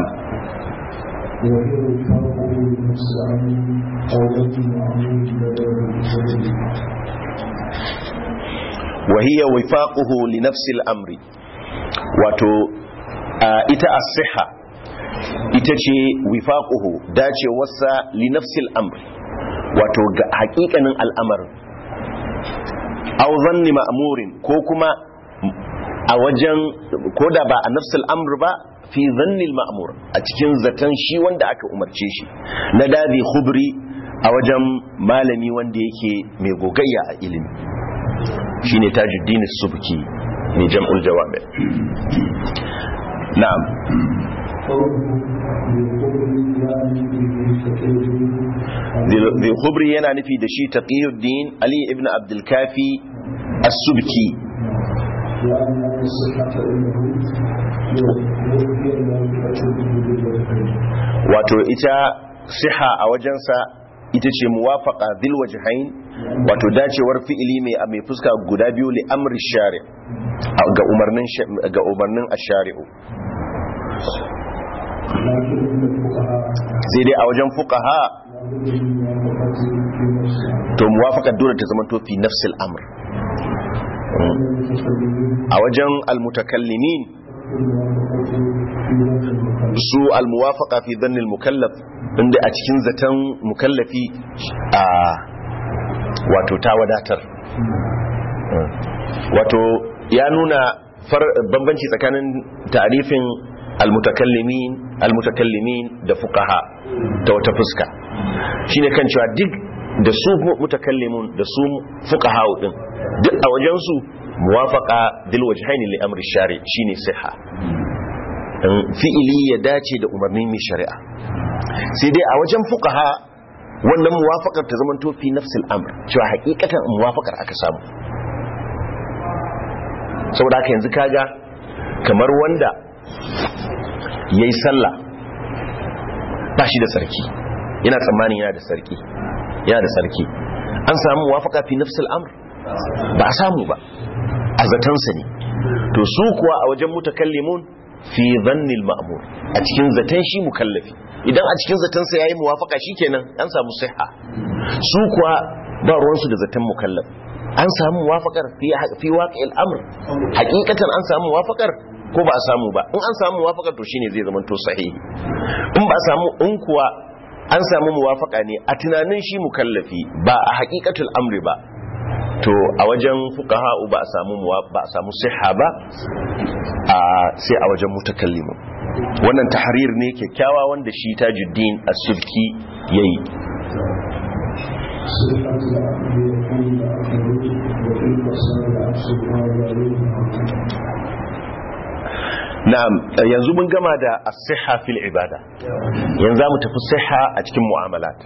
وهي وفاقه لنفس الأمر wato ita as-siha ita ce wifaquhu dacewarsa li nafsil amr wato ga hakikanin al'amarin aw zanni ma'murin ko kuma a wajen ko da ba a nafsil amr ba fi dhannil ma'mur a cikin zaton shi wanda aka umarce shi na dadi khubri a wajen malami wanda yake mai gogayya a ilimi shine tajuddin subki mai jam'ul jawabi na'am zai khubri yana nufi da shi taqiyuddin ali ibn abdul kafi as-subki wato ita siha a wajensa ita ce muwafaqa dhil wajhain wato dacewar fi'ili mai mai fuska guda biyu li amri shari ga umarnin ga umarnin ash-shari'u sai dai a wajen fuqaha to muwafaqa dole ta zama to fi nafsil amr a wajen almutakallimin su almuwafaqa fi dhanni almukallaf inda a cikin zaton mukallafi a wato ta wadatar wato ya nuna bambanci tsakanin tarifin almutakallimin almutakallimin da fuqaha ta wata fuska shine kan cewa duk da su mutakallimun da su fuqaha din duk a wajen su muwafaqa dil wajhaini li amri shari shine siha fi'ili ya dace da umarnin mai shari'a sai dai a wajen fuqaha wannan muwafaqar ta zamanto fi nafsil amr cewa hakikatan muwafaqar aka samu saboda haka yanzu kaga kamar wanda yayi sallah ba shi da sarki yana tsammanin yana da sarki yana da sarki an samu muwafaqa fi nafsil amr ba a samu ba a zatansa ne to su kuwa a wajen mutakallimun fi dhannil ma'mur a cikin zaton shi mukallafi idan a cikin zatansa yayi muwafaka shikenan an samu sihha su kuwa ba ruwansu da zaton mukallaf an samu muwafakar fi fi waqi'il amr hakikatan an samu muwafakar ko ba a samu ba in an samu muwafakar to shine zai zama to sahihi in ba a samu in kuwa an samu muwafaka ne a tunanin shi mukallafi ba a hakikatul amri ba to a wajen fuqaha ba a samu ba a samu siha ba a sai a wajen mutakallimu wannan tahrir ne kyakkyawa wanda shi tajuddin as-subki yayi na'am yanzu mun gama da as-sihha fil ibada yanzu zamu tafi sihha a cikin mu'amalat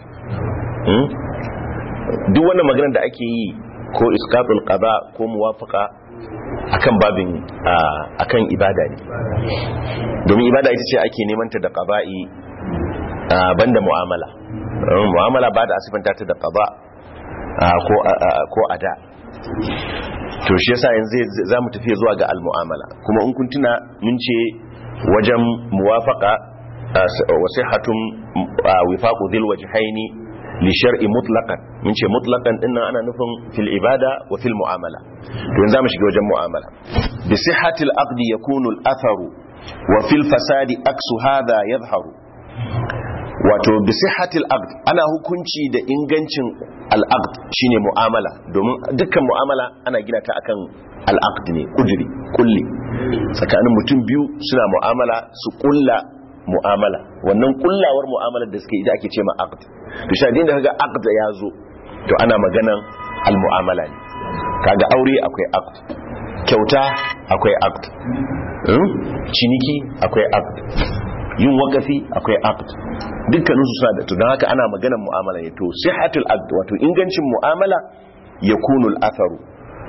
duk wannan maganar da ake yi ko iskatul qada ko muwafaqa akan babin akan ibada ne domin ibada ita ce ake neman ta da qada'i banda mu'amala mu'amala ba da asifanta ta da qada ko ko ada to shi yasa yanzu zamu tafi zuwa ga al-mu'amala kuma in kun tuna mun ce wajen muwafaqa wasihatun wifaqu dhil wajhaini li shar'i mutlaqan mun ce mutlaqan din nan ana nufin fil ibada wa fil mu'amala to yanzu zamu shiga wajen mu'amala bi sihhati al aqdi yakunu al atharu wa fil fasadi aksu hadha yadhharu wato bi sihhati al aqd ana hukunci da ingancin al aqd shine mu'amala domin dukkan mu'amala ana gina ta akan al aqd ne kudiri kulli tsakanin mutum biyu suna mu'amala su kulla mu'amala wannan kullawar mu'amalar da suke ita ake ce ma aqd to shi da kaga aqd ya zo to ana maganan al-mu'amala ne kaga aure akwai aqd kyauta akwai aqd ciniki akwai aqd yin wakafi akwai aqd dukkanin su suna da to don haka ana maganan mu'amala ne to sihhatul aqd wato ingancin mu'amala yakunu al-atharu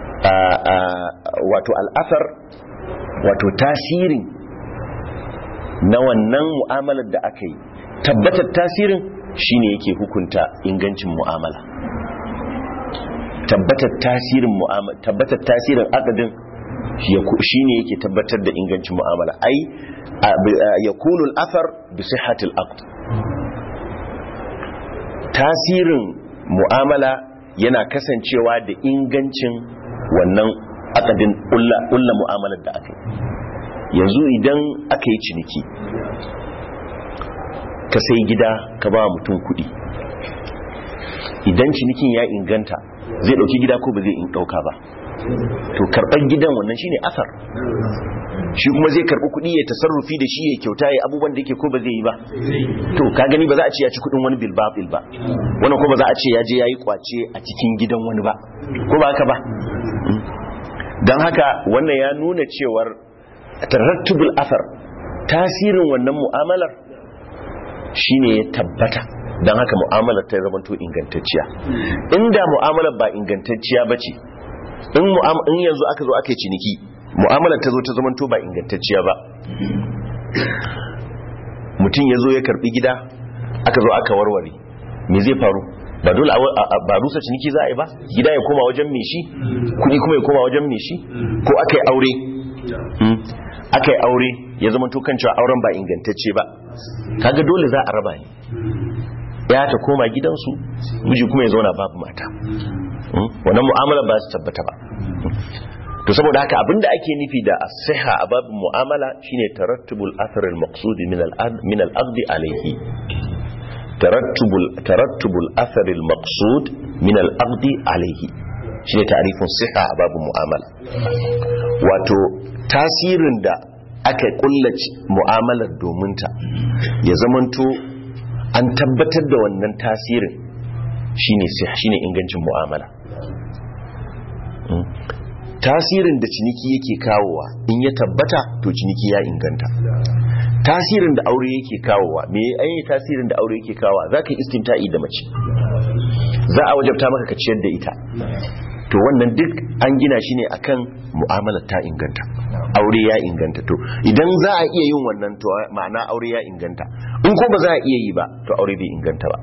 wato al-athar wato tasirin na wannan mu'amalar da aka yi tabbatar tasirin shine yake hukunta ingancin mu'amala tabbatar tasirin mu'amala tabbatar tasirin akadin shine yake tabbatar da ingancin mu'amala ai yakunu al-athar bi sihhati al-aqd tasirin mu'amala yana kasancewa da ingancin wannan akadin ulla mu'amalar da aka yi yanzu idan aka yi ciniki ka sai gida ka ba mutum kudi idan cinikin ya inganta zai dauki gida ko ba zai dauka ba to karban gidan wannan shine asar shi kuma zai karbi kuɗi ya tasarrufi da shi ya kyauta ya abubuwan da yake ko ba zai yi ba to ka gani ba za a ce ya ci kuɗin wani bil babil ba wannan ko ba za a ce ya je yayi kwace a cikin gidan wani ba ko ba haka ba dan haka wannan ya nuna cewar tarattubul asar tasirin wannan mu'amalar shine ya tabbata dan haka mu'amalar ta zama to ingantacciya inda mu'amalar ba ingantacciya bace in in yanzu aka zo aka yi ciniki mu'amalar ta zo ta zamanto ba ingantacciya ba mutum ya zo ya karbi gida aka zo aka warware me zai faru ba dole ba rusa ciniki za a yi ba gida ya koma wajen mai shi kudi kuma ya koma wajen mai shi ko aka yi aure aka yi aure ya zama kan cewa auren ba ingantacce ba kaga dole za a raba ne ya ta koma gidansu miji kuma ya zauna babu mata wannan mu'amala ba su tabbata ba to saboda haka abinda ake nufi da as-siha a babin mu'amala shine tarattubul athar al-maqsud min al min al-aqd alayhi tarattubul tarattubul athar al-maqsud min al-aqd alayhi shine ta'rifin siha a babin mu'amala wato tasirin da aka kullace mu'amalar domin ta ya zamanto an tabbatar da wannan tasirin shine shine ingancin mu'amala tasirin da ciniki yake kawowa in ya tabbata to ciniki ya inganta tasirin da aure yake kawowa me ayi tasirin da aure yake kawowa zaka yi istimta'i da mace za a wajabta maka ka ciyar da ita to wannan duk an gina shi ne akan mu'amalar ta inganta aure ya inganta to idan za a iya yin wannan to ma'ana aure ya inganta in ko ba za a iya yi ba to aure bai inganta ba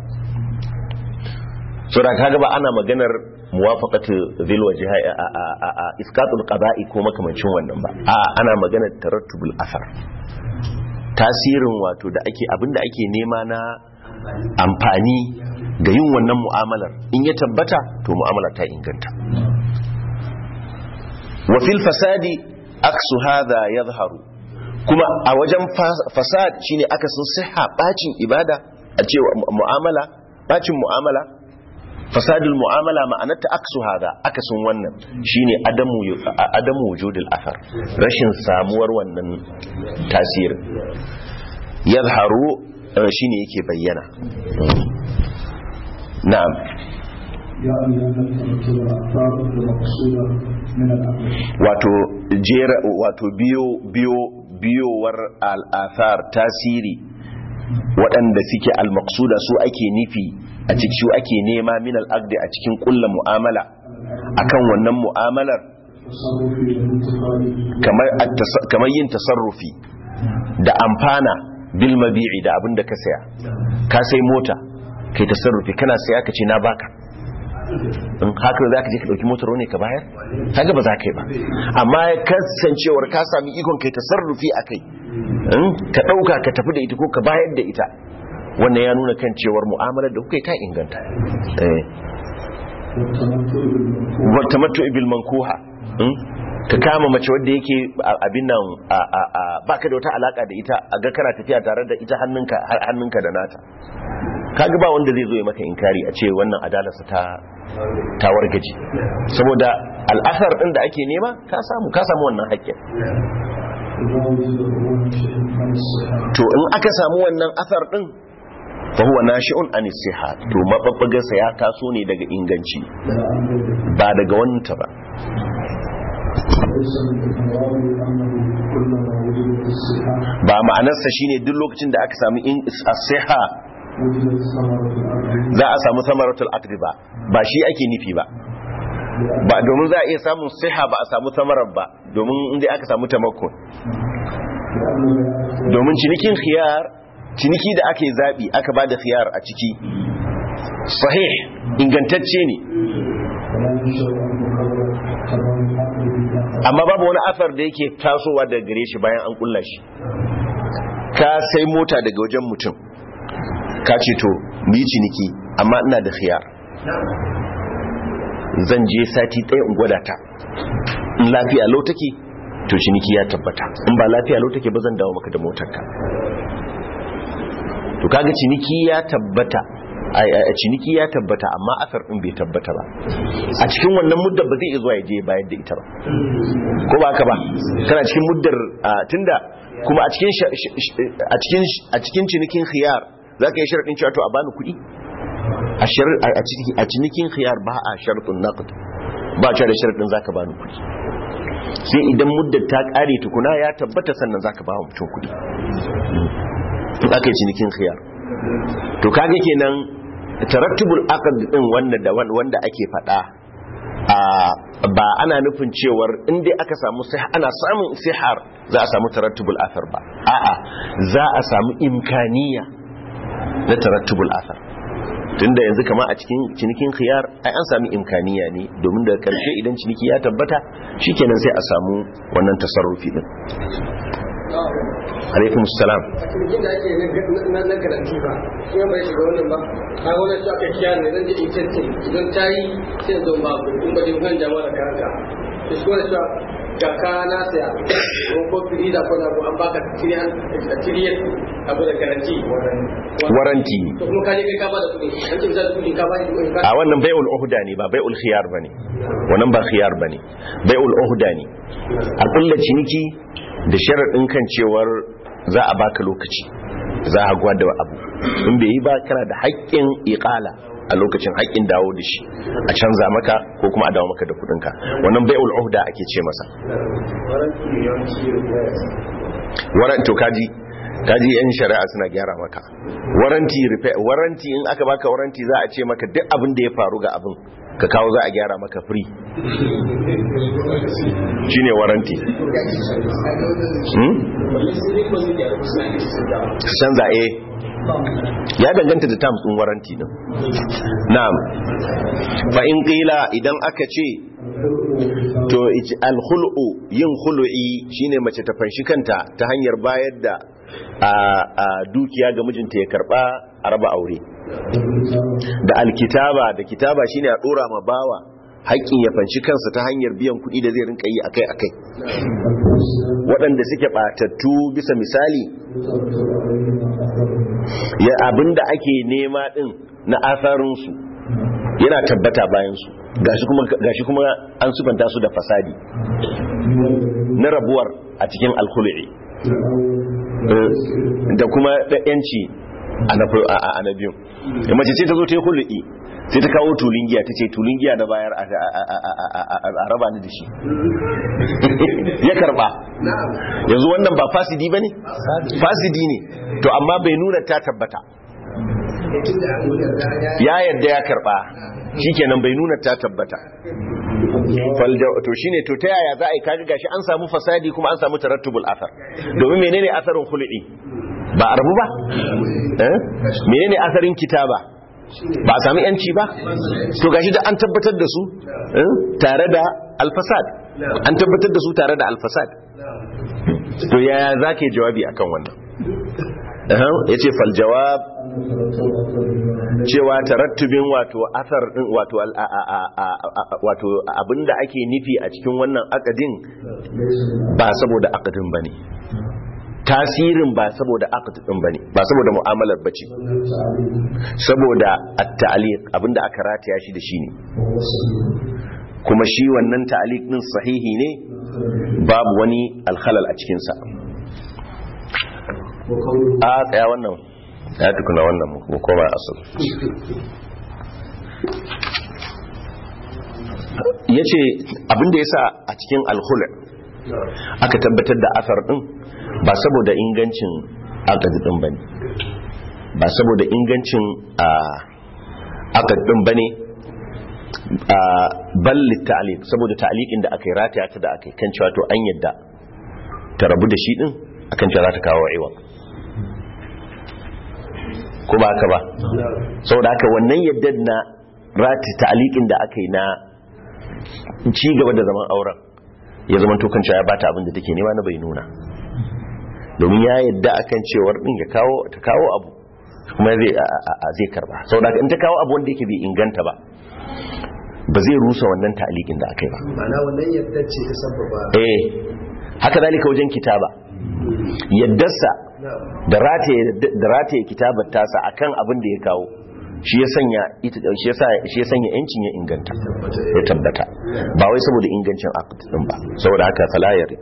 so da kaga ba ana maganar muwafaqatu zil wajha a iskatul qada'i ko makamancin wannan ba a ana maganar tarattubul asar tasirin wato da ake abinda ake nema na amfani ga yin wannan mu'amalar in ya tabbata to mu'amala ta inganta wa fil fasadi aksu hadha yadhharu kuma a wajen fasad shine akasin siha bacin ibada a cewa mu'amala bacin mu'amala fasadul mu'amala ma'anarta aksu hada akasin wannan shine adamu adamu wujudul athar rashin samuwar wannan tasirin yadhharu shine yake bayyana na'am wato jera wato biyo biyo biyowar al'athar tasiri waɗanda suke al-maqsuda su ake nufi a cikin su ake nema min al-aqdi a cikin kullu mu'amala akan wannan mu'amalar kamar kamar yin tasarrufi da amfana bil mabi'i da abinda ka saya ka sai mota kai tasarrufi kana saya ka ce na baka in haka za ka je ka ɗauki motar ne ka bayar kaga ba za ka yi ba amma kasancewar ka sami ikon kai tasarrufi a kai ka ɗauka ka tafi da ita ko ka bayar da ita wannan ya nuna kan cewar mu'amalar da kuka yi ta inganta tamattu ibil mankuha ka kama mace wadda yake abin nan baka da wata alaka da ita a ga kana tafiya tare da ita hannunka da nata kaga ba wanda zai zo ya maka inkari a ce wannan adalarsa ta ta wargaje saboda al'asar din da ake nema ka samu ka samu wannan haƙƙin to in aka samu wannan asar din fa huwa nashi'un an siha to mababbagar sa ya taso ne daga inganci ba daga wanta ba ba ma'anarsa shine duk lokacin da aka samu in as-siha za a samu samaratul aqdi ba ba shi ake nufi ba ba domin za a iya samun siha ba a samu samarar ba domin inda aka samu tamakkun domin cinikin khiyar ciniki da aka yi zaɓi aka ba da khiyar a ciki sahih ingantacce ne amma babu wani afar da yake tasowa daga gare shi bayan an kulla shi ka sai mota daga wajen mutum ka ce to mu yi ciniki amma ina da khiyar zan je sati ɗaya in gwada ta in lafiya lau take to ciniki ya tabbata in ba lafiya lau take ba zan dawo maka da motarka to kaga ciniki ya tabbata a ciniki ya tabbata amma asar din bai tabbata ba a cikin wannan muddar ba zai iya zuwa ya je bayar da ita ba ko ba ka ba kana cikin muddar tunda kuma a cikin a cikin a cikin cinikin khiyar zaka yi sharadin cewa to a bani kuɗi a cinikin khiyar ba a sharadin naqd ba cewa da sharadin zaka bani kuɗi sai idan muddar ta kare tukuna ya tabbata sannan zaka ba mutum kuɗi in aka yi cinikin khiyar to kaga kenan tarattubul aqd din wanda da wanda ake fada ba ana nufin cewar in dai aka samu sai ana samun sihar za a samu tarattubul athar ba a'a za a samu imkaniya na tarattubul athar tunda yanzu kama a cikin cinikin khiyar ai an sami imkaniya ne domin daga karshe idan ciniki ya tabbata shikenan sai a samu wannan tasarrufi din alaikum salam cikin da ake na na garanti ba shi bai shiga wannan ba a wannan shi aka kiyaye ne zan je in tantance idan ta yi sai zo ba ku in ba dai kan jama'a da karanka to shi wannan shi ga ka na saya ko ko fili da ko da an baka tiriyan tiriyan abu da garanti waranti to kuma ka je kai ka ba da kuɗi an ce zai kuɗi ka ba da kuɗi a wannan bai'ul uhda ne ba bai'ul khiyar bane wannan ba khiyar bane bai'ul uhda ne a kullu ciniki da sharaɗin kan cewar za a baka lokaci za a gwada abu in bai yi ba kana da haƙƙin iƙala a lokacin haƙƙin dawo da shi a canza maka ko kuma a dawo maka da kuɗinka wannan bai'ul uhda ake ce masa waran to kaji kaji yan shari'a suna gyara maka waranti waranti in aka baka waranti za a ce maka duk abin da ya faru ga abin ka kawo za a gyara maka free shine waranti canza eh ya danganta da terms din waranti din na'am fa in qila idan aka ce to al-khul'u yin khulu'i shine mace ta fanshi kanta ta hanyar bayar da a dukiya ga mijinta ya karba a raba aure da alkitaba da kitaba shine a dora ma bawa haƙƙin ya fanshi kansa ta hanyar biyan kuɗi da zai rinka yi akai-akai waɗanda suke ɓatattu bisa misali ya abinda ake nema ɗin na asarinsu yana tabbata bayansu gashi kuma an sufanta su da fasadi na rabuwar a cikin alkhulu'i da kuma da yanci a na biyu mace ce ta zo ta yi hulu'i sai ta kawo tulun giya ta ce tulun giya na bayar a raba ni da shi ya karba yanzu wannan ba fasidi ba ne? fasidi ne to amma bai nuna ta tabbata ya yadda ya karba shikenan bai nuna ta tabbata to shine to ta yaya za a yi kaga gashi an samu fasadi kuma an samu tarattubul athar domin menene asarin khulu'i ba a rabu ba menene asarin kitaba ba a sami yanci ba to gashi da an tabbatar da su tare da alfasad an tabbatar da su tare da alfasad to yaya za ka yi jawabi akan wannan ya ce faljawab cewa tarattubin wato asar din wato wato abinda ake nufi a cikin wannan akadin ba saboda akadin bane tasirin ba saboda akadin bane ba saboda mu'amalar bace saboda at-ta'liq abinda aka rataya shi da shi ne kuma shi wannan ta'liq din sahihi ne babu wani alkhalal a cikin sa a tsaya wannan ya tukuna wannan mu koma asal ya ce abinda ya sa a cikin alhula aka tabbatar da asar din ba saboda ingancin akadi din ba ne ba saboda ingancin akadi din ba ne balli ta'aliq saboda ta'aliqin da aka yi rataya ta da aka yi kan cewa to an yadda ta rabu da shi din akan cewa za ta kawo iwa ko ba haka ba saboda haka wannan yadda na rati ta'aliqin da aka yi na ci gaba da zaman auren ya zama to kanta ya bata abin da take nema na bai nuna domin ya yadda akan cewar din ya kawo ta kawo abu kuma zai zai karba saboda haka in ta kawo abu wanda yake bai inganta ba ba zai rusa wannan ta'aliqin da aka yi ba ma'ana wannan yadda ce ta sababa eh haka dalika wajen kitaba yaddarsa da rataye kitabar tasa akan abin da ya kawo shi ya sanya ita shi yasa shi ya sanya yancin ya inganta ya tabbata ba wai saboda ingancin aqd din ba saboda haka fala yarid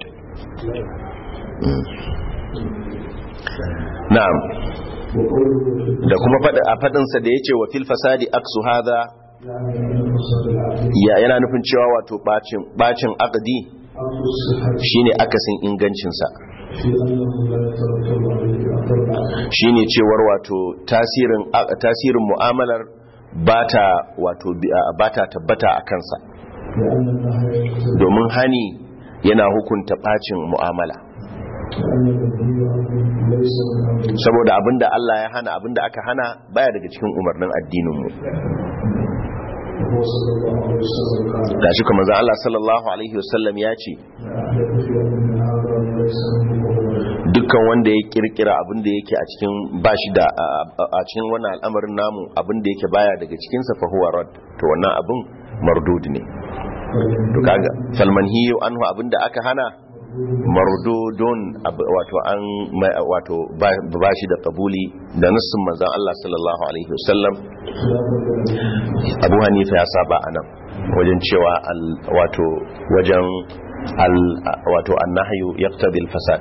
na'am da kuma fada a fadin sa da yace wa fil fasadi aksu hadha ya yana nufin cewa wato bacin bacin aqdi shine akasin ingancin sa shine cewar wato tasirin tasirin mu'amalar bata wato bata tabbata a kansa domin hani yana hukunta bacin mu'amala saboda abinda Allah ya hana abinda aka hana baya daga cikin umarnin addininmu da shi kuma za Allah sallallahu alaihi wasallam ya ce dukkan wanda ya kirkira abinda yake a cikin bashi da a cikin wannan al'amarin namu abinda yake baya daga cikin sa fa huwa rad to wannan abin mardud ne to kaga falmanhiyu anhu abinda aka hana mardudun wato an wato ba shi da kabuli da nassin manzon Allah sallallahu alaihi wasallam Abu Hanifa ya saba anan wajen cewa wato wajen wato annahyu yaqtadi al-fasad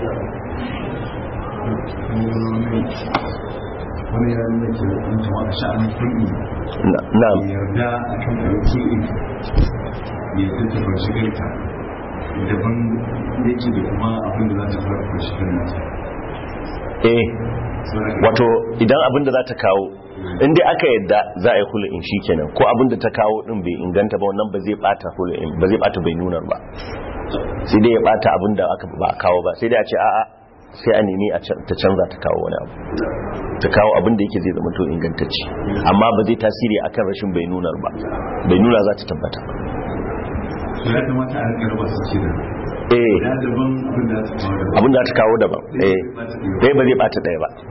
wani ya nuna ke hukunta wa sha'anin kulli na'am yarda a kan kulli ya tattaba shigarta daban yake da kuma abin da za ta fara shigar nata eh wato idan abin da za ta kawo in dai aka yadda za a yi hulun shi kenan ko abin da ta kawo din bai inganta ba wannan ba zai bata hulun ba zai bata bai nunar ba sai dai ya bata abin da aka ba kawo ba sai dai a ce a'a sai a nemi ta canza ta kawo wani abu ta kawo abin da yake zai zama to ingantacce amma ba zai tasiri akan rashin bai nunar ba bai nuna za ta tabbata ya kamata a rika raba su kenan eh ya daban abin da ta kawo daban abin da ta kawo daban eh dai ba zai bata daya ba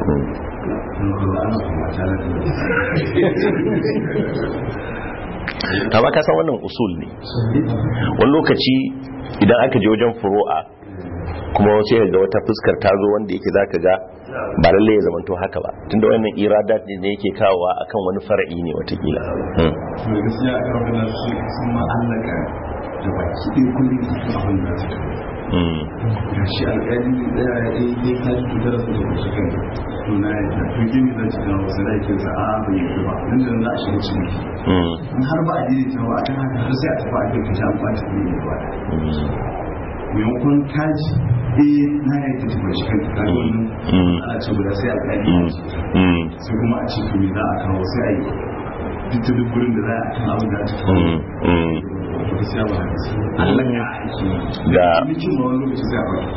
ta ba ka san wannan usul ne wani lokaci idan aka je wajen furu'a kuma sai ga wata fuskar ta zo wanda yake zaka ga ba lalle ya zamanto haka ba tunda wannan iradat ne yake kawowa akan wani far'i ne watakila mai gaskiya a kan da su sun ma'allaka da baki ɗaya kullum su abin da su ga shi alƙali da ya yi ya ta ji da rasu da wasu kan to na yi ta to gini zan ci kawo wasu laikin sa a bai yi ba nan da za a shiga cikin in har ba a yi ta ba a kan haka har sai a tafi a kai ta an ɓaci ne ba maimakon kaji eh na yi ta tafi shi kan ta wannan a ce guda sai alƙali sai kuma a ce to me za a kawo sai a yi duk da duk gurin da za a kan abin da ta kawo gaskiya ba Allah ya aiki ga mutum ma wani lokaci zai ba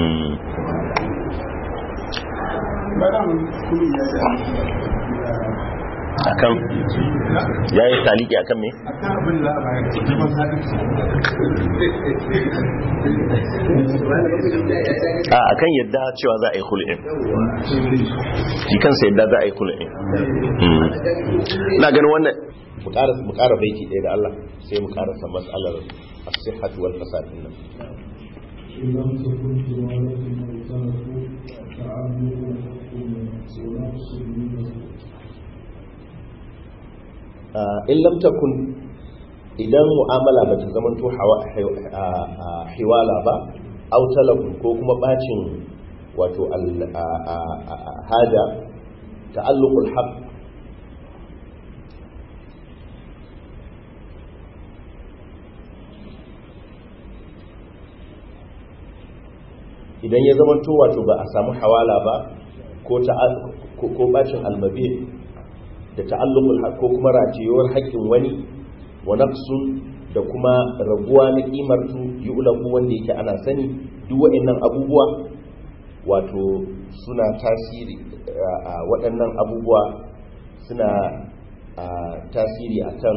akan ya yi taliki akan me a akan yadda cewa za a yi hulɗin shi kansa yadda za a yi hulɗin na ganin wannan mu ƙara baiti ɗaya da Allah sai mu ƙarasa matsalar asihatu wal fasad din nan in lam takun idan mu'amala ba ta zama to hiwala ba aw talabun ko kuma bacin wato haja ta'alluqul haqq idan ya zama to wato ba a samu hawala ba ko ko bacin almabi da ta'alluqul haqq ko kuma ratiyowar haƙƙin wani wa naqsun da kuma raguwa na kimar su yu'lamu wanda yake ana sani duk waɗannan abubuwa wato suna tasiri waɗannan abubuwa suna tasiri akan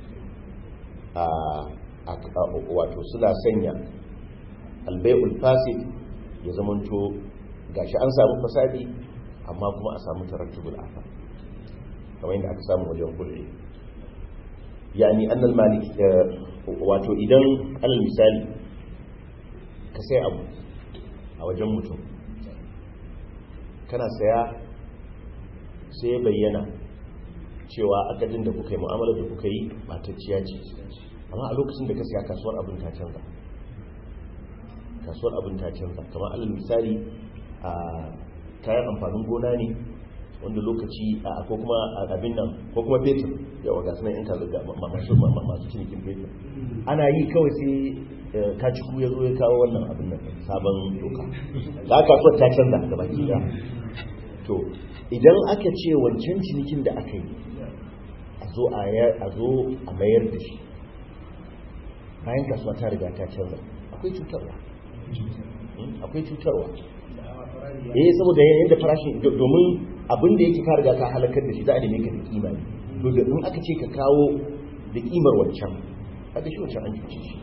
wato suna sanya albai'ul fasid ya zamanto gashi an samu fasadi amma kuma a samu tarattubul afa kamar yadda aka samu wajen kulli yani annal malik wato idan alal misali ka sai abu a wajen mutum kana saya sai bayyana cewa akadin da kuka yi mu'amalar da kuka yi matacciya ce amma a lokacin da ka siya kasuwar abin ta canza kasuwar abin ta canza kamar alal misali a kayan amfanin gona ne wanda lokaci a ko kuma abin nan ko kuma fetur yawa ga sunan yan kaza masu masu cinikin fetur ana yi kawai sai kaciku ya zo ya kawo wannan abin nan sabon doka da aka kasuwar ta canza da baki da to idan aka ce wancan cinikin da aka yi a zo a zo a mayar da shi bayan kasuwa ta riga ta canza akwai cutarwa akwai cutarwa eh saboda yayin da farashin domin abin da yake ka riga ka halakar da shi za a neme ka da kima ne to da in aka ce ka kawo da kimar wancan aka shi wancan an cuce shi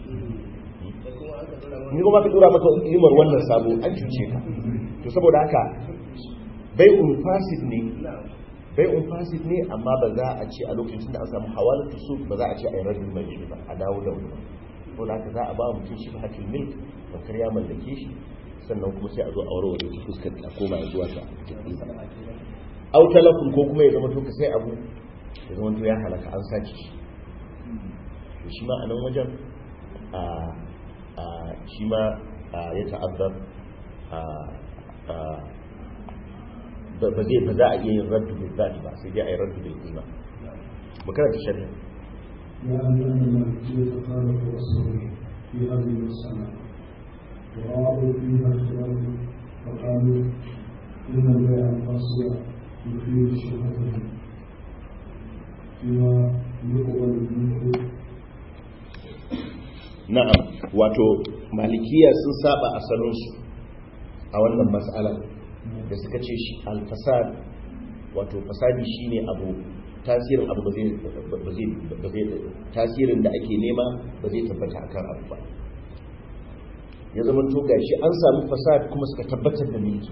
ni kuma ka dora maka kimar wannan sabo an cuce ka to saboda haka bai fasid ne bai fasid ne amma ba za a ce a lokacin da an samu hawalatu su ba za a ce a yi rabin mai shi ba a dawo da wani ko da haka za a ba mutum shi ba hakil milk bakar ya mallake shi sannan kuma sai a zo a warware ta fuskar a koma zuwa ta au talakun ko kuma ya zama to ka sai abu ya zama to ya halaka an sace shi to shi ma a nan wajen a a shi ma ya ta'azzar ba zai ba za a iya yin raddu bil zati ba sai dai a yi raddu bil qima mu karanta shari'a لأن المالكية خالف رسوله في هذه المسألة ورأوا فيها اختلاف فقالوا إن البيع القاسية يفيد شبهته فيما يقبل منه na'am wato malikiya sun saba asalinsu a wannan mas'ala da suka ce shi alfasad wato fasadi shine abu tasirin abu ba zai tasirin da ake nema ba zai tabbata akan abu ba ya zama to gashi an samu fasad kuma suka tabbatar da milki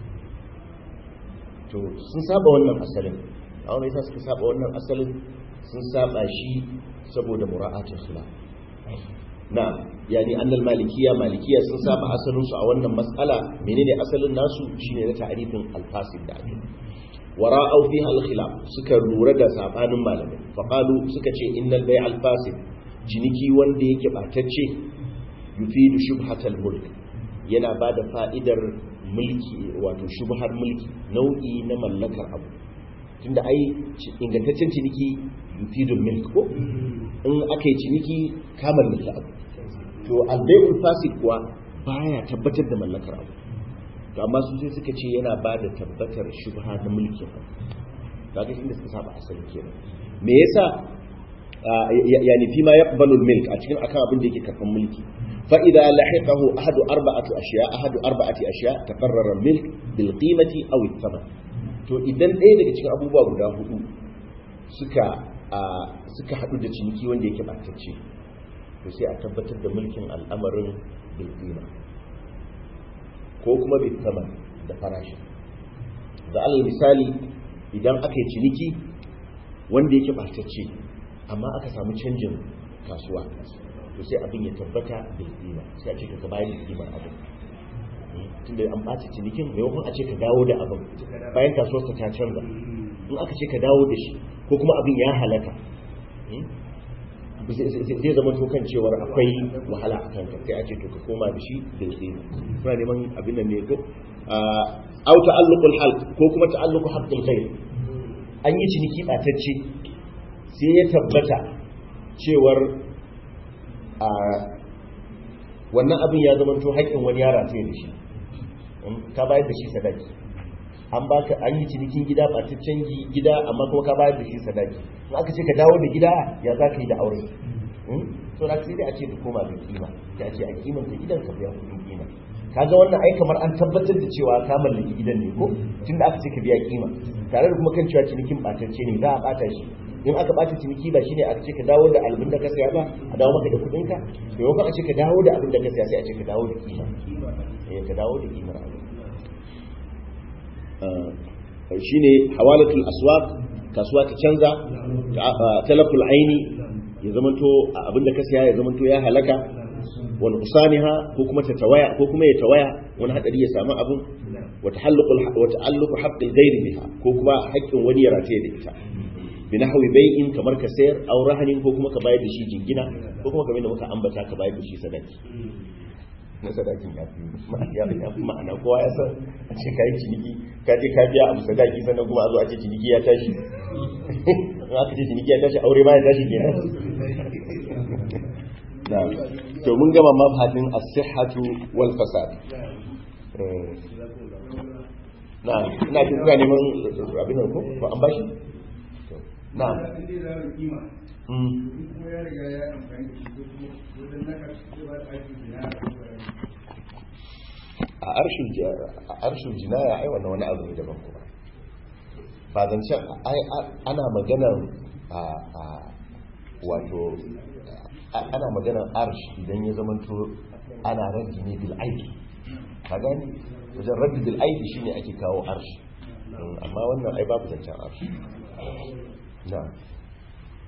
to sun saba wannan asalin a wani yasa suka saba wannan asalin sun saba shi saboda mura'atul khilaf na yani annal malikiya malikiya sun saba asalin su a wannan mas'ala menene asalin nasu shine na ta'rifin al-fasid da ake wara'au fiha al-khilaf suka lura da sabanin malamai fa qalu suka ce innal bay' al-fasid ciniki wanda yake batacce yufidu shubhatal mulk yana bada fa'idar mulki wato shubhar mulki nau'i na mallakar abu tunda ai ingantaccen ciniki yufidul milk ko in aka yi ciniki ka mallaki abu to albayul fasid kuwa baya tabbatar da mallakar abu to amma su sai suka ce yana ba da tabbatar shubha na mulkin abu kaga inda suka saba asali kenan me yasa yani fi ma yaqbalu milk a cikin akan abin da yake karban mulki fa idza lahiqahu ahadu arba'ati ashiya ahadu arba'ati ashiya taqarrara milk bil qimati aw al-thaman to idan ɗaya daga cikin abubuwa guda hudu suka suka haɗu da ciniki wanda yake ɓatacce to sai a tabbatar da mulkin al'amarin bilkima ko kuma bilkama da farashi da alal misali idan aka yi ciniki wanda yake ɓatacce amma aka samu canjin kasuwa to sai abin ya tabbata bilkima sai a ce ka bayan bilkimar abin tunda an ɓace cinikin maimakon a ce ka dawo da abin bayan kasuwarsa ta canza in aka ce ka dawo da shi ko kuma abin ya halaka zai zama tokan cewar akwai wahala a kanka sai a ce to ka koma da shi da zai suna neman abin da ne ko au ta'alluqul halq ko kuma ta'alluqu haqqil ghayr an yi ciniki batacce sai ya tabbata cewar a wannan abin ya zama to haƙƙin wani yara ta da shi ka bayar da shi sadaki an baka an yi cinikin gida ɓataccen gida amma kuma ka bayar da shi sadaki in aka ce ka dawo da gida ya za ka yi da aure so da sai dai a ce ka koma da kima ya ce a kimanta gidan ka biya kuɗin kima kaga wannan ai kamar an tabbatar da cewa ka mallaki gidan ne ko tunda aka ce ka biya kima tare da kuma kan cewa cinikin ɓatacce ne za a ɓata shi in aka ɓata ciniki ba shine aka ce ka dawo da albin da ka saya ba a dawo maka da kuɗin ka maimakon a ce ka dawo da abin da ka saya sai a ce ka dawo da kima eh ka dawo da kimar abin shine hawalatul aswaq kasuwa ta canza talaful aini ya zamanto abinda ka siya ya zamanto ya halaka wal usaniha ko kuma ta tawaya ko kuma ya tawaya wani hadari ya samu abin wa tahalluqul wa ta'alluqu haqqil ghairi biha ko kuma haƙƙin wani ya rataye da ita bi nahwi bai'in kamar ka sayar aw rahanin ko kuma ka bayar da shi jingina ko kuma kamar da muka ambata ka bayar da shi sadaki na sadakin ya fi ya fi ya fi ma'ana kowa ya san a ce kai ciniki ka je ka biya abu sadaki sannan kuma a zo a ce ciniki ya tashi in aka ce ciniki ya tashi aure ma ya tashi kenan na to mun gama mabhadin as-sihhatu wal fasad Eh, na ina jin kuna neman abin nan ko ko an bashi To, na mm a arshin a arshin jinaya ai wannan wani abu ne daban kuma ba zancen ai ana maganar a a wato a- ana maganar arsh idan ya zamanto ana raddi ne bil aiki ka gani wajen raddi bil aiki shine ake kawo arsh Mm, amma wannan ai babu zancen arsh na